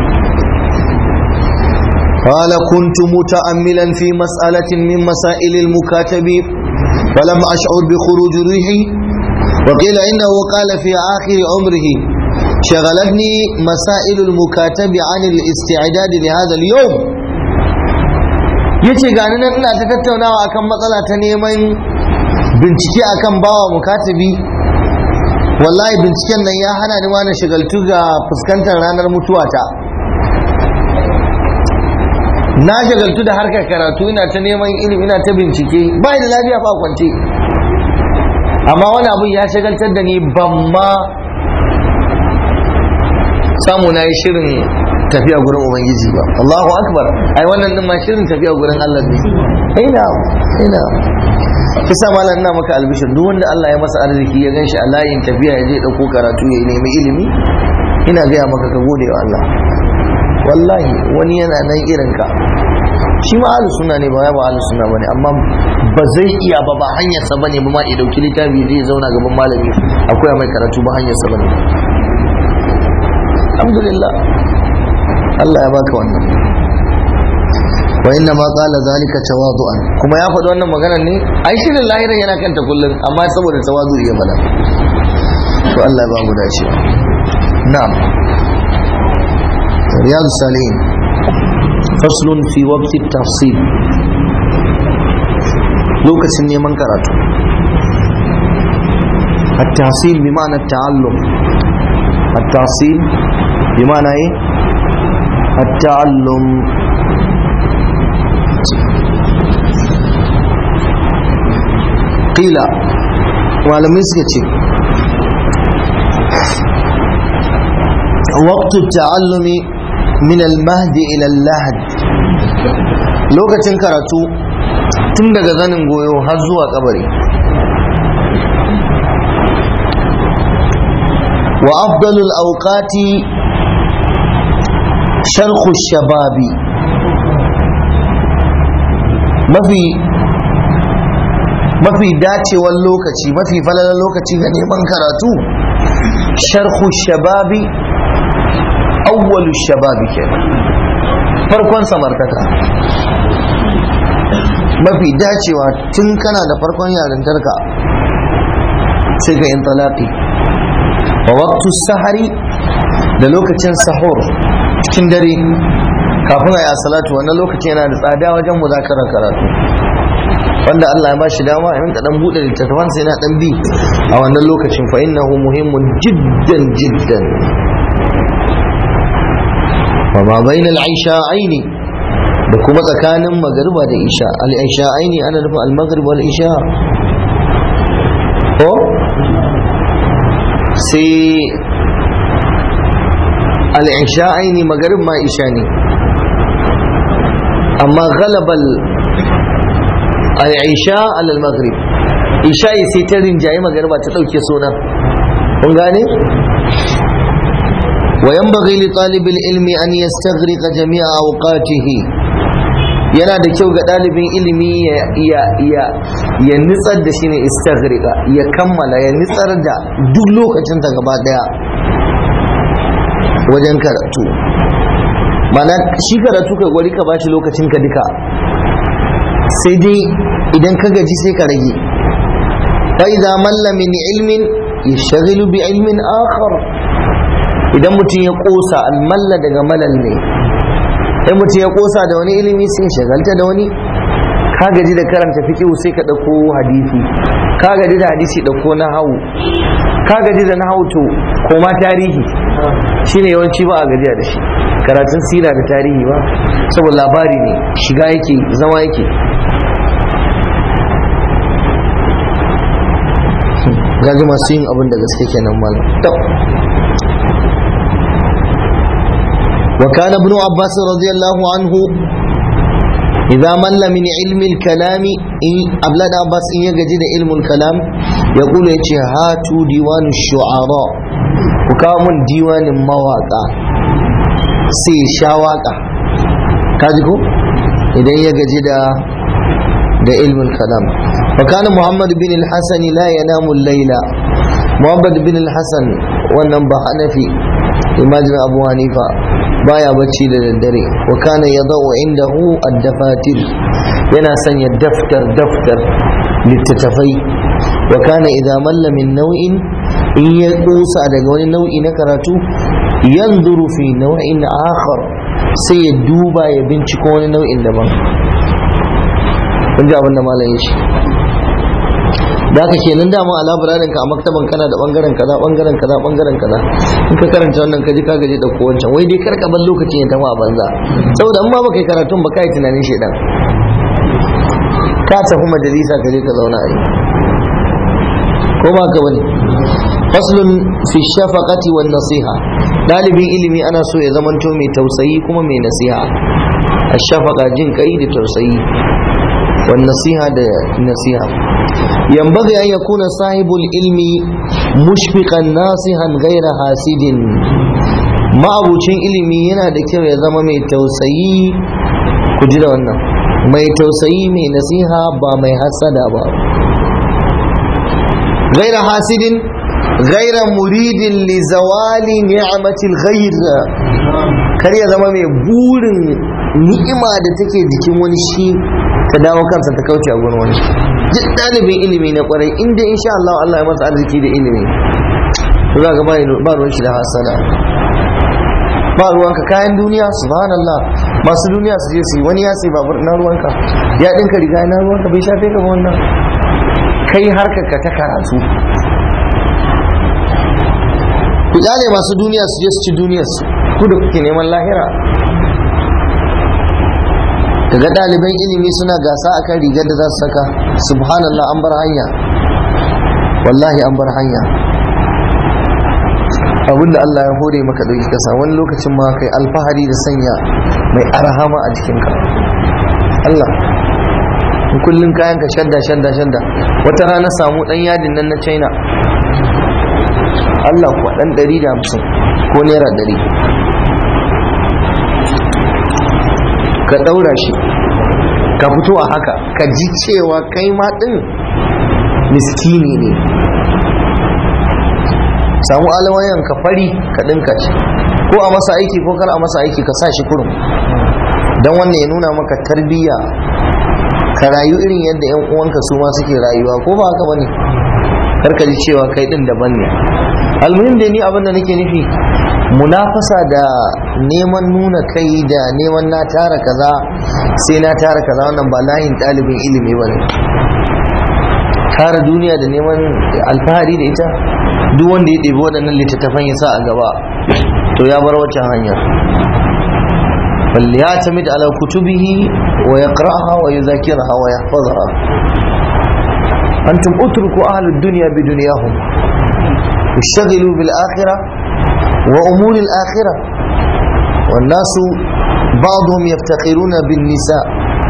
قال كنت متأملا في مسألة من مسائل المكاتب فلم أشعر بخروج ريحي وقيل إنه قال في آخر عمره شغلتني مسائل المكاتب عن الاستعداد لهذا اليوم yace gani nan ina ta tattaunawa akan matsala ta neman bincike akan bawa mukatabi wallahi binciken nan ya hana ni ma na shigaltu ga fuskantar ranar mutuwata na shagaltu da harkar karatu ina ta neman ilimi ina ta bincike ba da lafiya ba kwance amma wani abun ya shagaltar da ni ban ma samu na yi shirin tafiya gurin ubangiji ba Allahu akbar ai wannan din ma shirin tafiya gurin Allah ne ina ina kisa malam ina maka albishir duk wanda Allah ya masa arziki ya ganshi a layin tafiya ya je dauko karatu ya nemi ilimi ina gaya maka ka gode wa Allah wallahi wani yana nan irin ka shi ma ahlus sunna ne ba ya ba ahlus sunna bane amma ba zai iya ba ba hanyar sa bane ba ma ya dauki littafi zai zauna gaban malami akwai mai karatu ba hanyar sa bane alhamdulillah Allah ya baka wannan wa inna ma qala zalika tawadu'an kuma ya faɗi wannan magana ne ai shirin lahirin yana kanta kullum amma saboda tawadu ya bada to Allah ya ba mu dace na'am رياض الصالحين فصل في وقت التفصيل لوكس neman karatu التحصيل بمعنى التعلم at-tahsil bi ma'ana yi at-ta'allum qila malamai suka ce وقت التعلم من المهد إلى اللحد lokacin karatu tun daga zanin goyo har zuwa kabari wa afdalul auqati sharhu shababi mafi mafi dacewar lokaci mafi falalar lokaci ga neman karatu sharhu shababi awwalu shababi kenan farkon samartaka mafi dacewa tun kana da farkon yarintarka sai ka intalaqi wa waqtu sahari da lokacin sahur cikin dare kafin ayi salatu wannan lokaci yana da tsada wajen muzakarar karatu wanda Allah ya bashi dama in ka dan bude littattafan sai na dan bi a wannan lokacin fa innahu muhimmun jiddan jiddan وما بين العشاءين da kuma tsakanin magariba da isha al-isha'aini ana nufin al-maghrib wal isha ko sai al-isha'aini magarib ma isha ne amma ghalabal al-isha al-maghrib isha sai ta rinjaye magariba ta dauke sunan kun gane وينبغي لطالب العلم أن يستغرق جميع أوقاته yana da kyau ga ɗalibin ilimi ya nitsar da shi ne istagrika ya kammala ya nitsar da duk lokacin ta gaba daya wajen karatu mana shi karatu ka gwari ka bashi lokacin ka duka sai dai idan ka gaji sai ka rage fa idza malla min ilmin yashghalu bi ilmin akhar idan mutum ya kosa almalla daga malal ne sai mutum ya kosa da wani ilimi sai shagalta da wani ka gaji da karanta fiqh sai ka dauko hadisi ka gaji da hadisi dauko na hawu ka gaji da nahawu to koma tarihi shine yawanci ba a gajiya da shi karatun sira da tarihi ba saboda labari ne shiga yake zama yake gaji masu yin abin da gaske kenan malam وكان ابن عباس رضي الله عنه إذا مل من علم الكلام إن أبلاد عباس إن يجد علم الكلام يقول يتي هاتوا ديوان الشعراء وكامن ديوان مواقع سي شاواقع كاجكو إذا يجد da ilmin kalam وكان محمد بن الحسن لا ينام الليل محمد بن الحسن wannan ba hanafi imajin abu hanifa baya bacci da daddare wa kana yadau indahu ad-dafatir yana sanya daftar daftar littattafai wa kana idza malla min nau'in in ya kusa daga wani nau'i na karatu yanzuru fi nau'in akhar sai ya duba ya binciko wani nau'in daban kun ji abin da malam ya ce da haka kenan dama a labirarin ka a maktaban kana da bangaren kaza bangaren kaza bangaren kaza in ka karanta wannan ka ji ka gaji da ko wancan wai dai kar ka bar lokacin ya tafi a banza saboda in ma baka yi karatun ba kai tunanin shedan ka tafi majalisa ka je ka zauna a yi ko ba ka bane faslun fi shafaqati wan nasiha dalibin ilimi ana so ya zamanto mai tausayi kuma mai nasiha ash-shafaqa jin kai da tausayi wan nasiha da nasiha ينبغي أن يكون صاحب العلم مشفقا ناصحا غير حاسد ما abucin ilimi yana da kyau ya zama mai tausayi ku ji da wannan mai tausayi mai nasiha ba mai hasada ba غير حاسد غير مريد لزوال نعمة الغير kar ya zama mai burin ni'ima da take jikin wani shi ta dawo kansa ta kauce a gurin wani duk ɗalibin ilimi na kwarai inda insha Allah Allah ya masa arziki da ilimi za ga ba ruwan shi da hasada ba ruwanka kayan duniya subhanallah masu duniya su je su yi wani ya sai babur na ruwanka ya ɗinka riga na ruwanka bai shafe ka ba wannan kai harkar ka ta karatu ku kyale masu duniya su je su ci duniyar su ku da kuke neman lahira daga ɗaliban ilimi suna gasa akan rigar da za su saka subhanallah an bar hanya wallahi an bar hanya abinda Allah ya hore maka dauki kasa wani lokacin ma kai alfahari da sanya mai arhama a jikinka Allah kullun kayan ka shadda shadda shadda wata rana samu dan yadin nan na China Allah kuwa dan 150 ko naira 100 ka daura shi ka fito a haka ka ji cewa kai ma din miskini ne samu alawayan ka fari ka dinka shi ko a masa aiki ko kar a masa aiki ka sa shi kurum don wannan ya nuna maka tarbiyya ka rayu irin yadda yan uwanka su ma suke rayuwa ko ba haka bane kar ka ji cewa kai din daban ne almuhim da ni abin da nake nufi munafasa da neman nuna kai da neman na tara kaza sai na tara kaza wannan ba layin ɗalibin ilimi ba ne tara duniya da neman alfahari da ita duk wanda ya ɗebi waɗannan littattafan ya sa a gaba to ya bar waccan hanyar فليعتمد على كتبه ويقرأها ويذاكرها ويحفظها أنتم اتركوا أهل الدنيا بدنياهم اشتغلوا بالآخرة وأمور الآخرة والناس بعضهم يفتخرون بالنساء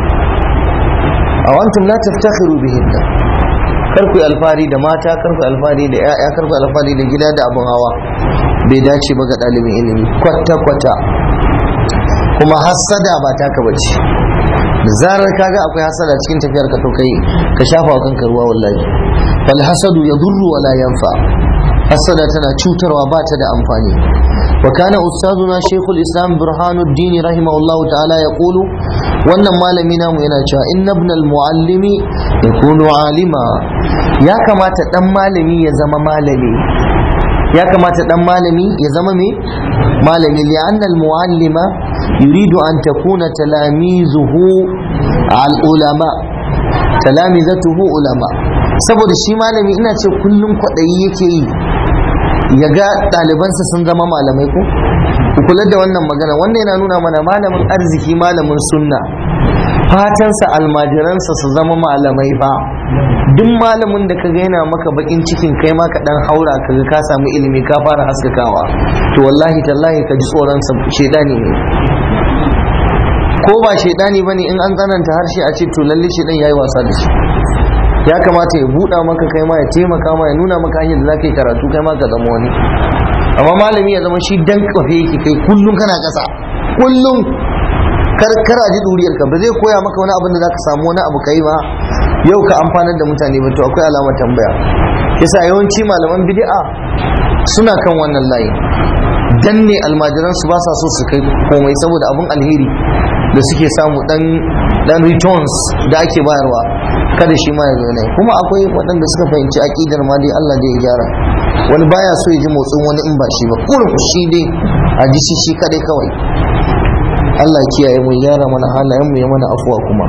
أو أنتم لا تفتخروا بهن karku alfari da mata karku alfari da ya'ya karku alfari da gida da abin hawa bai dace ba ga ɗalibin ilimi kwata-kwata kuma hassada ba taka bace da zarar kaga akwai hasada cikin tafiyar ka to kai ka shafa wa kanka ruwa wallahi fal hasadu yadurru wala yanfa hasada tana cutarwa ba ta da amfani wa kana ustazuna shaykhul islam burhanuddin rahimahullah ta'ala yaqulu wannan malami namu yana cewa inna ibn al muallimi yakunu alima ya kamata dan malami ya zama malami ya kamata dan malami ya zama me malami li'anna al muallima yuridu an takuna talamizuhu al ulama talamizatuhu ulama saboda shi malami ina ce kullum kwaɗayi yake yi ya ga ɗalibansa sun zama malamai ko ku kula da wannan magana wannan yana nuna mana malamin arziki malamin sunna fatansa almajiransa su zama malamai fa duk malamin da kaga yana maka bakin cikin kai ma ka dan haura kaga ka samu ilimi ka fara haskakawa to wallahi tallahi ka ji tsoron sa shedani ne ko ba shedani bane in an tsananta harshe a ce to lalle shedan yayi wasa da shi ya kamata ya buɗa maka kai ma ya taimaka ma ya nuna maka hanyar da za ka yi karatu kai ma ka zama wani amma malami ya zama shi dan kafe yake kai kullum kana ƙasa kullum kar ji duriyar ka ba zai koya maka wani abin da za ka samu wani abu kai ba yau ka amfanar da mutane ba to akwai alamar tambaya yasa yawanci malaman bid'a suna kan wannan layi danne almajiran su ba sa so su kai komai saboda abin alheri da suke samu dan dan returns da ake bayarwa kada shi ma ya zo ne kuma akwai waɗanda suka fahimci aƙidar ma dai Allah da ya gyara wani baya so ya ji motsin wani in ba shi ba kurin shi dai a ji shi shi kadai kawai Allah kiyaye mu gyara mana halayen mu ya mana afuwa kuma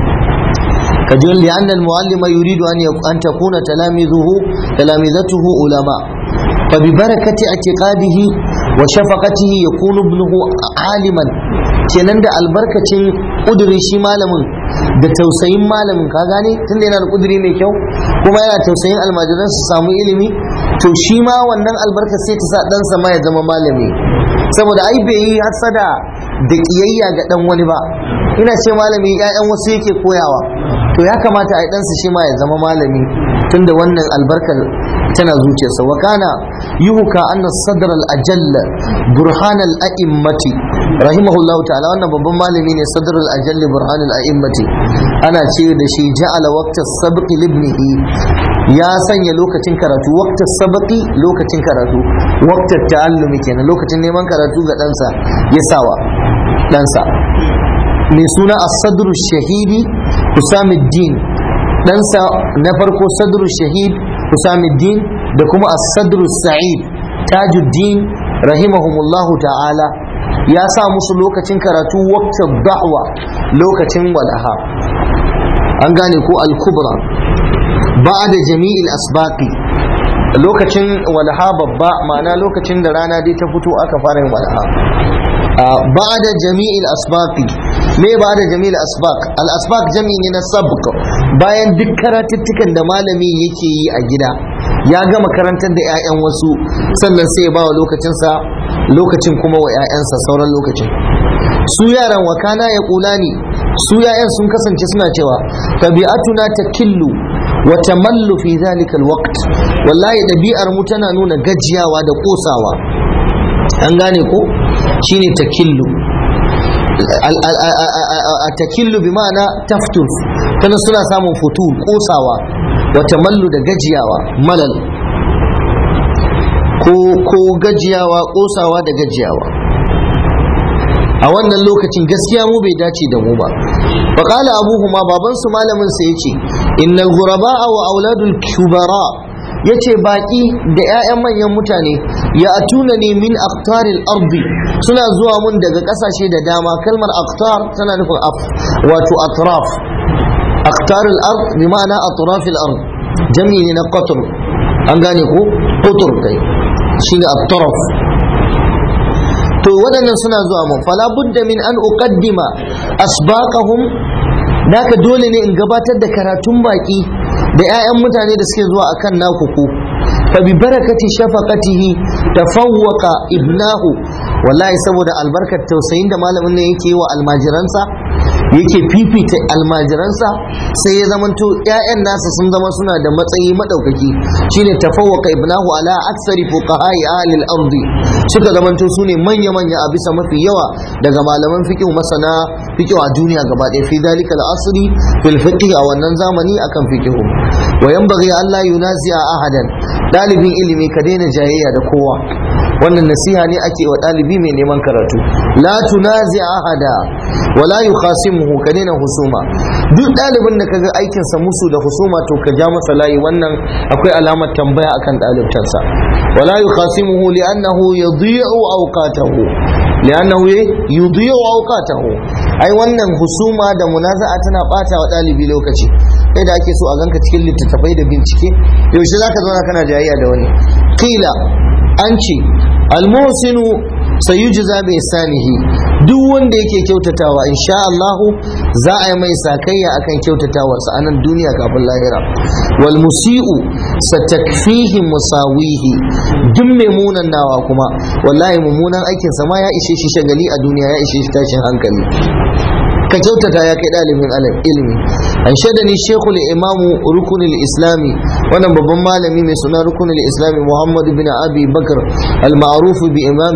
كجل لأن المعلم يريد أن أن تكون تلاميذه تلامذته علماء فببركة اعتقاده وشفقته يكون ابنه عالما kenan da albarkacin ƙudurin shi malamin da tausayin malamin ka gane tunda yana da ƙuduri mai kyau kuma yana tausayin almajiran su samu ilimi to shi ma wannan albarka sai ta sa ɗansa ma ya zama malami saboda ai bai yi hasada da ƙiyayya ga ɗan wani ba ina ce malami 'ya'yan wasu yake koyawa to ya kamata a ɗansa shi ma ya zama malami tunda wannan albarkar tana zuciyarsa wa kana yuhuka anna sadr al ajall burhan al a'immati rahimahullah ta'ala wannan babban malami ne sadr al ajall burhan al a'immati ana ce da shi ja'ala waqta sabqi libnihi ya sanya lokacin karatu waqta sabqi lokacin karatu waqta ta'allumi kenan lokacin neman karatu ga ɗansa ya sawa ɗansa mai suna as-sadr shahidi Usamuddin ɗansa na farko sadru shahid Usamuddin da kuma as-sadru sa'id Tajuddin rahimahumullahu ta'ala ya sa musu lokacin karatu waqtar da'wa lokacin walaha an gane ko al-kubra ba'da jami'il asbaqi lokacin walha babba ma'ana lokacin da rana dai ta fito aka fara yin walha بعد جميع الأسباق me ba da jami'il asbaq al asbaq jami ne na sabq bayan duk karatuttukan da malami yake yi a gida ya gama karantar da 'ya'yan wasu sannan sai ya ba wa lokacinsa lokacin kuma wa 'ya'yansa sauran lokacin su yaran wakana ya kulani su 'ya'yan sun kasance suna cewa tabi'atuna takillu wa tamallu fi zalika alwaqt wallahi ɗabi'ar mu tana nuna gajiyawa da kosawa an gane ko shine takillu a takillu bi ma'ana taftur kana suna samun futu kosawa wata mallu da gajiyawa malal ko gajiyawa kosawa da gajiyawa a wannan lokacin gaskiya mu bai dace da mu ba faƙala abuhuma babansu malamin sa yace innal ghuraba wa auladul kubara yace baki da 'ya'yan manyan mutane ya atuna ne min aktaril ardi suna zuwa mun daga kasashe da dama kalmar aktar tana nufin af wato atraf aktaril ard bi ma'ana atrafil ard jami ne na qatr an gane ko qutr kai shine atraf to waɗannan suna zuwa mun fala budda min an uqaddima asbaqahum naka dole ne in gabatar da karatun baki da 'ya'yan mutane da suke zuwa akan naku ku fa bi barakati shafaqatihi tafawwaqa ibnahu wallahi saboda albarkar tausayin da malamin ne yake wa almajiransa yake fifita almajiransa sai ya zamanto 'ya'yan nasa sun zama suna da matsayi madaukaki shine tafawwaqa ibnahu ala aksari fuqaha'i ahli al-ardi suka zamanto su ne manya manya a bisa mafi yawa daga malaman fiqh masana fiqh a duniya gaba ɗaya fi dalika al-asri fil fiqh a wannan zamani akan fiqh wa yanbaghi an la yunazi'a ahadan dalibin ilimi ka daina jayayya da kowa wannan nasiha ne ake wa ɗalibi mai neman karatu la tunazi ahada wa la yukhasimuhu ka daina husuma duk ɗalibin da kaga aikin sa musu da husuma to ka ja masa layi wannan akwai alamar tambaya akan ɗalibtansa wa la yukhasimuhu li'annahu yudhi'u awqatahu li'annahu yudhi'u awqatahu ai wannan husuma da munaza'a tana bata wa ɗalibi lokaci kai da ake so a ganka cikin littattafai da bincike yaushe zaka zauna kana jayayya da wani kila an ce almusinu sayujza bi sanihi duk wanda yake kyautatawa insha Allah za a yi mai sakayya akan kyautatawarsa a nan duniya kafin lahira wal musiu satakfihi musawihi duk mai munan nawa kuma wallahi mummunan aikin sa ma ya ishe shi shagali a duniya ya ishe shi tashin hankali ka kyautata ya kai ɗalibin ilimi an shaida ni shekul imamu rukunin islami wannan babban malami mai suna rukunin islami muhammad bin abi bakar al-ma'rufu bi imam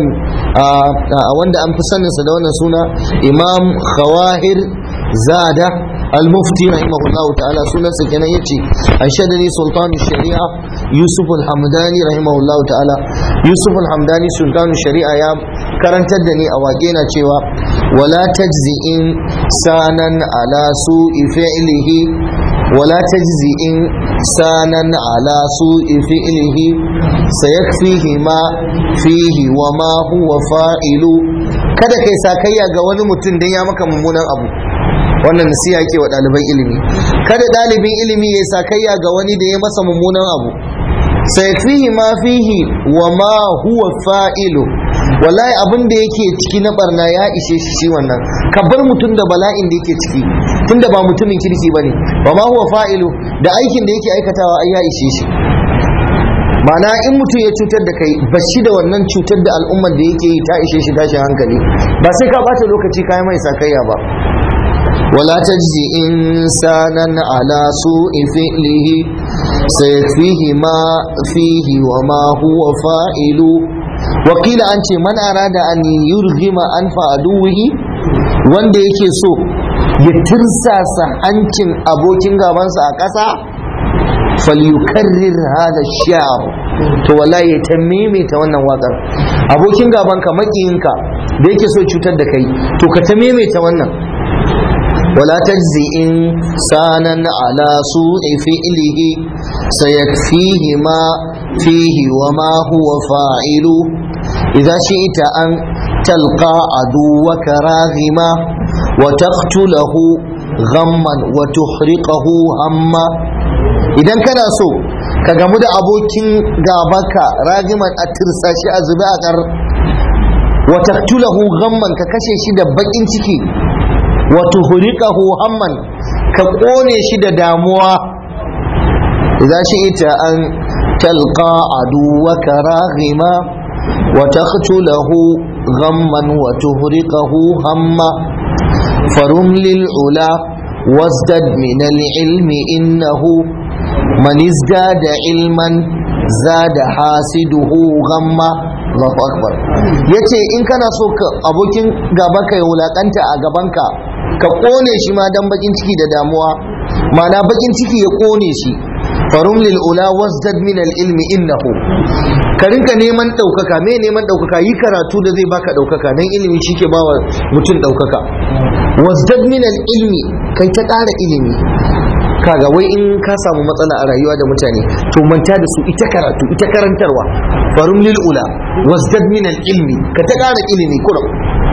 wanda an fi saninsa da wannan suna imam khawahir zada al-mufti rahimahullahu ta'ala sunansa kenan yace an shaida ni sultan shari'a yusuf al-hamdani rahimahullahu ta'ala yusuf al-hamdani sultan shari'a ya karantar da ni a waƙe na cewa wala tajzi'in sanan ala su'i fi'lihi wala tajzi'in sanan ala su'i fi'lihi sayakfihi ma fihi wa ma huwa fa'ilu kada kai sakayya ga wani mutum dan ya maka mummunan abu wannan nasiha yake wa ɗaliban ilimi kada ɗalibin ilimi ya sakayya ga wani da ya masa mummunan abu sai fihi ma fihi wa ma huwa fa'ilu wallahi abin da yake ciki na barna ya ishe shi shi wannan ka bar mutum da bala'in da yake ciki tunda ba mutumin kirki bane wa ma huwa fa'ilu da aikin da yake aikatawa ai ya ishe shi ma'ana in mutum ya cutar da kai ba shi da wannan cutar da al'ummar da yake yi ta ishe shi tashin hankali ba sai ka bata lokaci kayan mai sakayya ba ولا تجزي إنسانا على سوء فعله سيكفيه ما فيه وما هو فاعل وقيل أنت من أراد أن يرغم أنف عدوه wanda yake so ya tirsasa hancin abokin gabansa a ƙasa falyukarrir hada shi'ar to wallahi ya ta maimaita wannan wakar abokin gabanka makiyinka da yake so cutar da kai to ka ta maimaita wannan ولا تجزي إنسانا على سوء فعله سيكفيه ما فيه وما هو فاعل إذا شئت أن تلقى عدوك راغما وتقتله غما وتحرقه هما idan kana so ka gamu da abokin gabaka rajiman a tirsashi a zube a kar wa taqtulahu ghamman ka kashe shi da bakin ciki wa tuhriqahu hamman ka kone shi da damuwa idan shi ita an talqa aduwaka raghima wa taqtulahu ghamman wa tuhriqahu hamma farum lil ula wasdad min al ilmi innahu man izdada ilman zada hasiduhu ghamma Allahu akbar yace in kana so ka abokin gaba ka ya wulakanta a gabanka ka kone shi ma dan bakin ciki da damuwa mana bakin ciki ya kone shi farum lil ula wasdad min al ilmi innahu ka rinka neman daukaka me neman daukaka yi karatu da zai baka daukaka dan ilimi shike bawa mutum daukaka wasdad min al ilmi kai ta ƙara ilimi kaga wai in ka samu matsala a rayuwa da mutane to manta da su ita karatu ita karantarwa farum lil ula wasdad min al ilmi ka ta ƙara ilimi kurum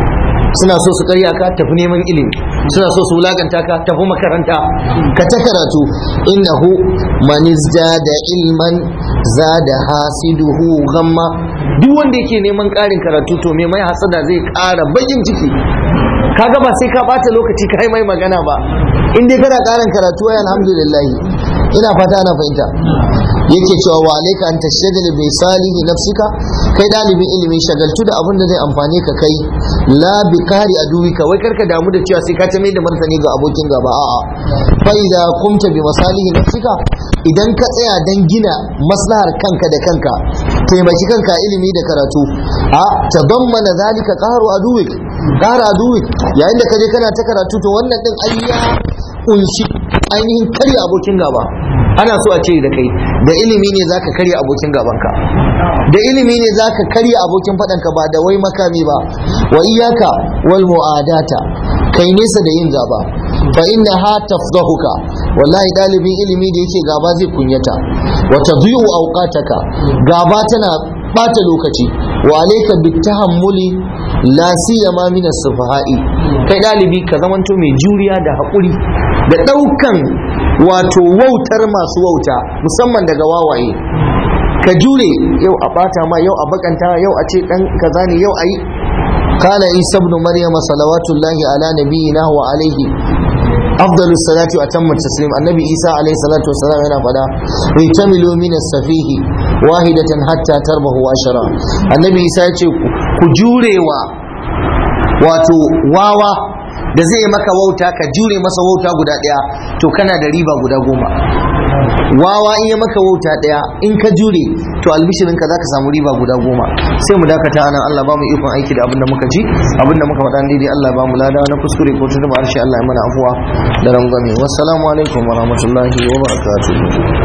suna so su karya ka tafi neman ilimi suna so su wulaganta ka tafi makaranta ka ta karatu innahu man izdada ilman zada hasiduhu ghamma duk wanda yake neman ƙarin karatu to me mai hasada zai ƙara bakin ciki kaga ba sai ka bata lokaci kai mai magana ba in dai kana ƙarin karatu ai alhamdulillah ina fata ana fahimta yake cewa wa alayka an tashtagala bi salihi nafsika kai dalibin ilimi shagaltu da abin da zai amfane ka kai la bi kari aduwika wai karka damu da cewa sai ka ta mai da martani ga abokin gaba a'a fa idza kumta bi masalihi nafsika idan ka tsaya dan gina maslahar kanka da kanka taimaki kanka ilimi da karatu a tadammana zalika qaru aduwik qara aduwik yayin da kaje kana ta karatu to wannan din ayya kunshi ainihin karya abokin gaba ana so a ce da kai da ilimi ne zaka karya abokin gabanka da ilimi ne zaka karya abokin faɗanka ba da wai makami ba wa iyaka wal mu'adata kai nesa da yin gaba fa inna ha tafdahuka wallahi dalibin ilimi da yake gaba zai kunyata wa tadhi'u awqataka gaba tana bata lokaci wa alayka bitahammuli la siyama min as-sufaha'i kai dalibi ka zamanto mai juriya da hakuri da daukan wato wautar masu wauta musamman daga wawaye ka jure yau a bata ma yau a bakanta yau a ce dan kaza ne yau ayi قال عيسى ابن مريم صلوات الله على نبينا وعليه أفضل الصلاة وأتم التسليم النبي عيسى عليه الصلاة والسلام هنا فدا اعتملوا من السفيه واحدة حتى تربه عشرة النبي عيسى يقول كجوري و wato wawa da zai maka wauta ka jure masa wauta guda ɗaya to kana da riba guda goma wawa in ya maka wauta ɗaya in ka jure to albishirin ka zaka samu riba guda goma sai mu dakata anan Allah ba mu ikon aiki da abin da muka ji abin da muka faɗa daidai Allah ba mu lada na kuskure ko tuntuɓa harshe Allah ya mana afuwa da rangwame wassalamu alaikum wa rahmatullahi wa barakatuh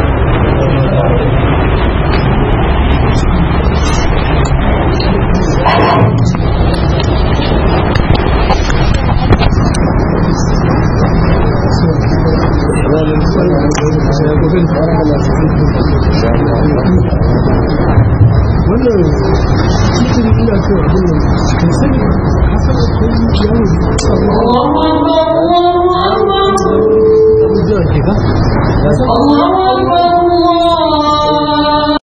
wannan cikin ina so abin nan kan sani hasana ko yawon abubuwa ke ba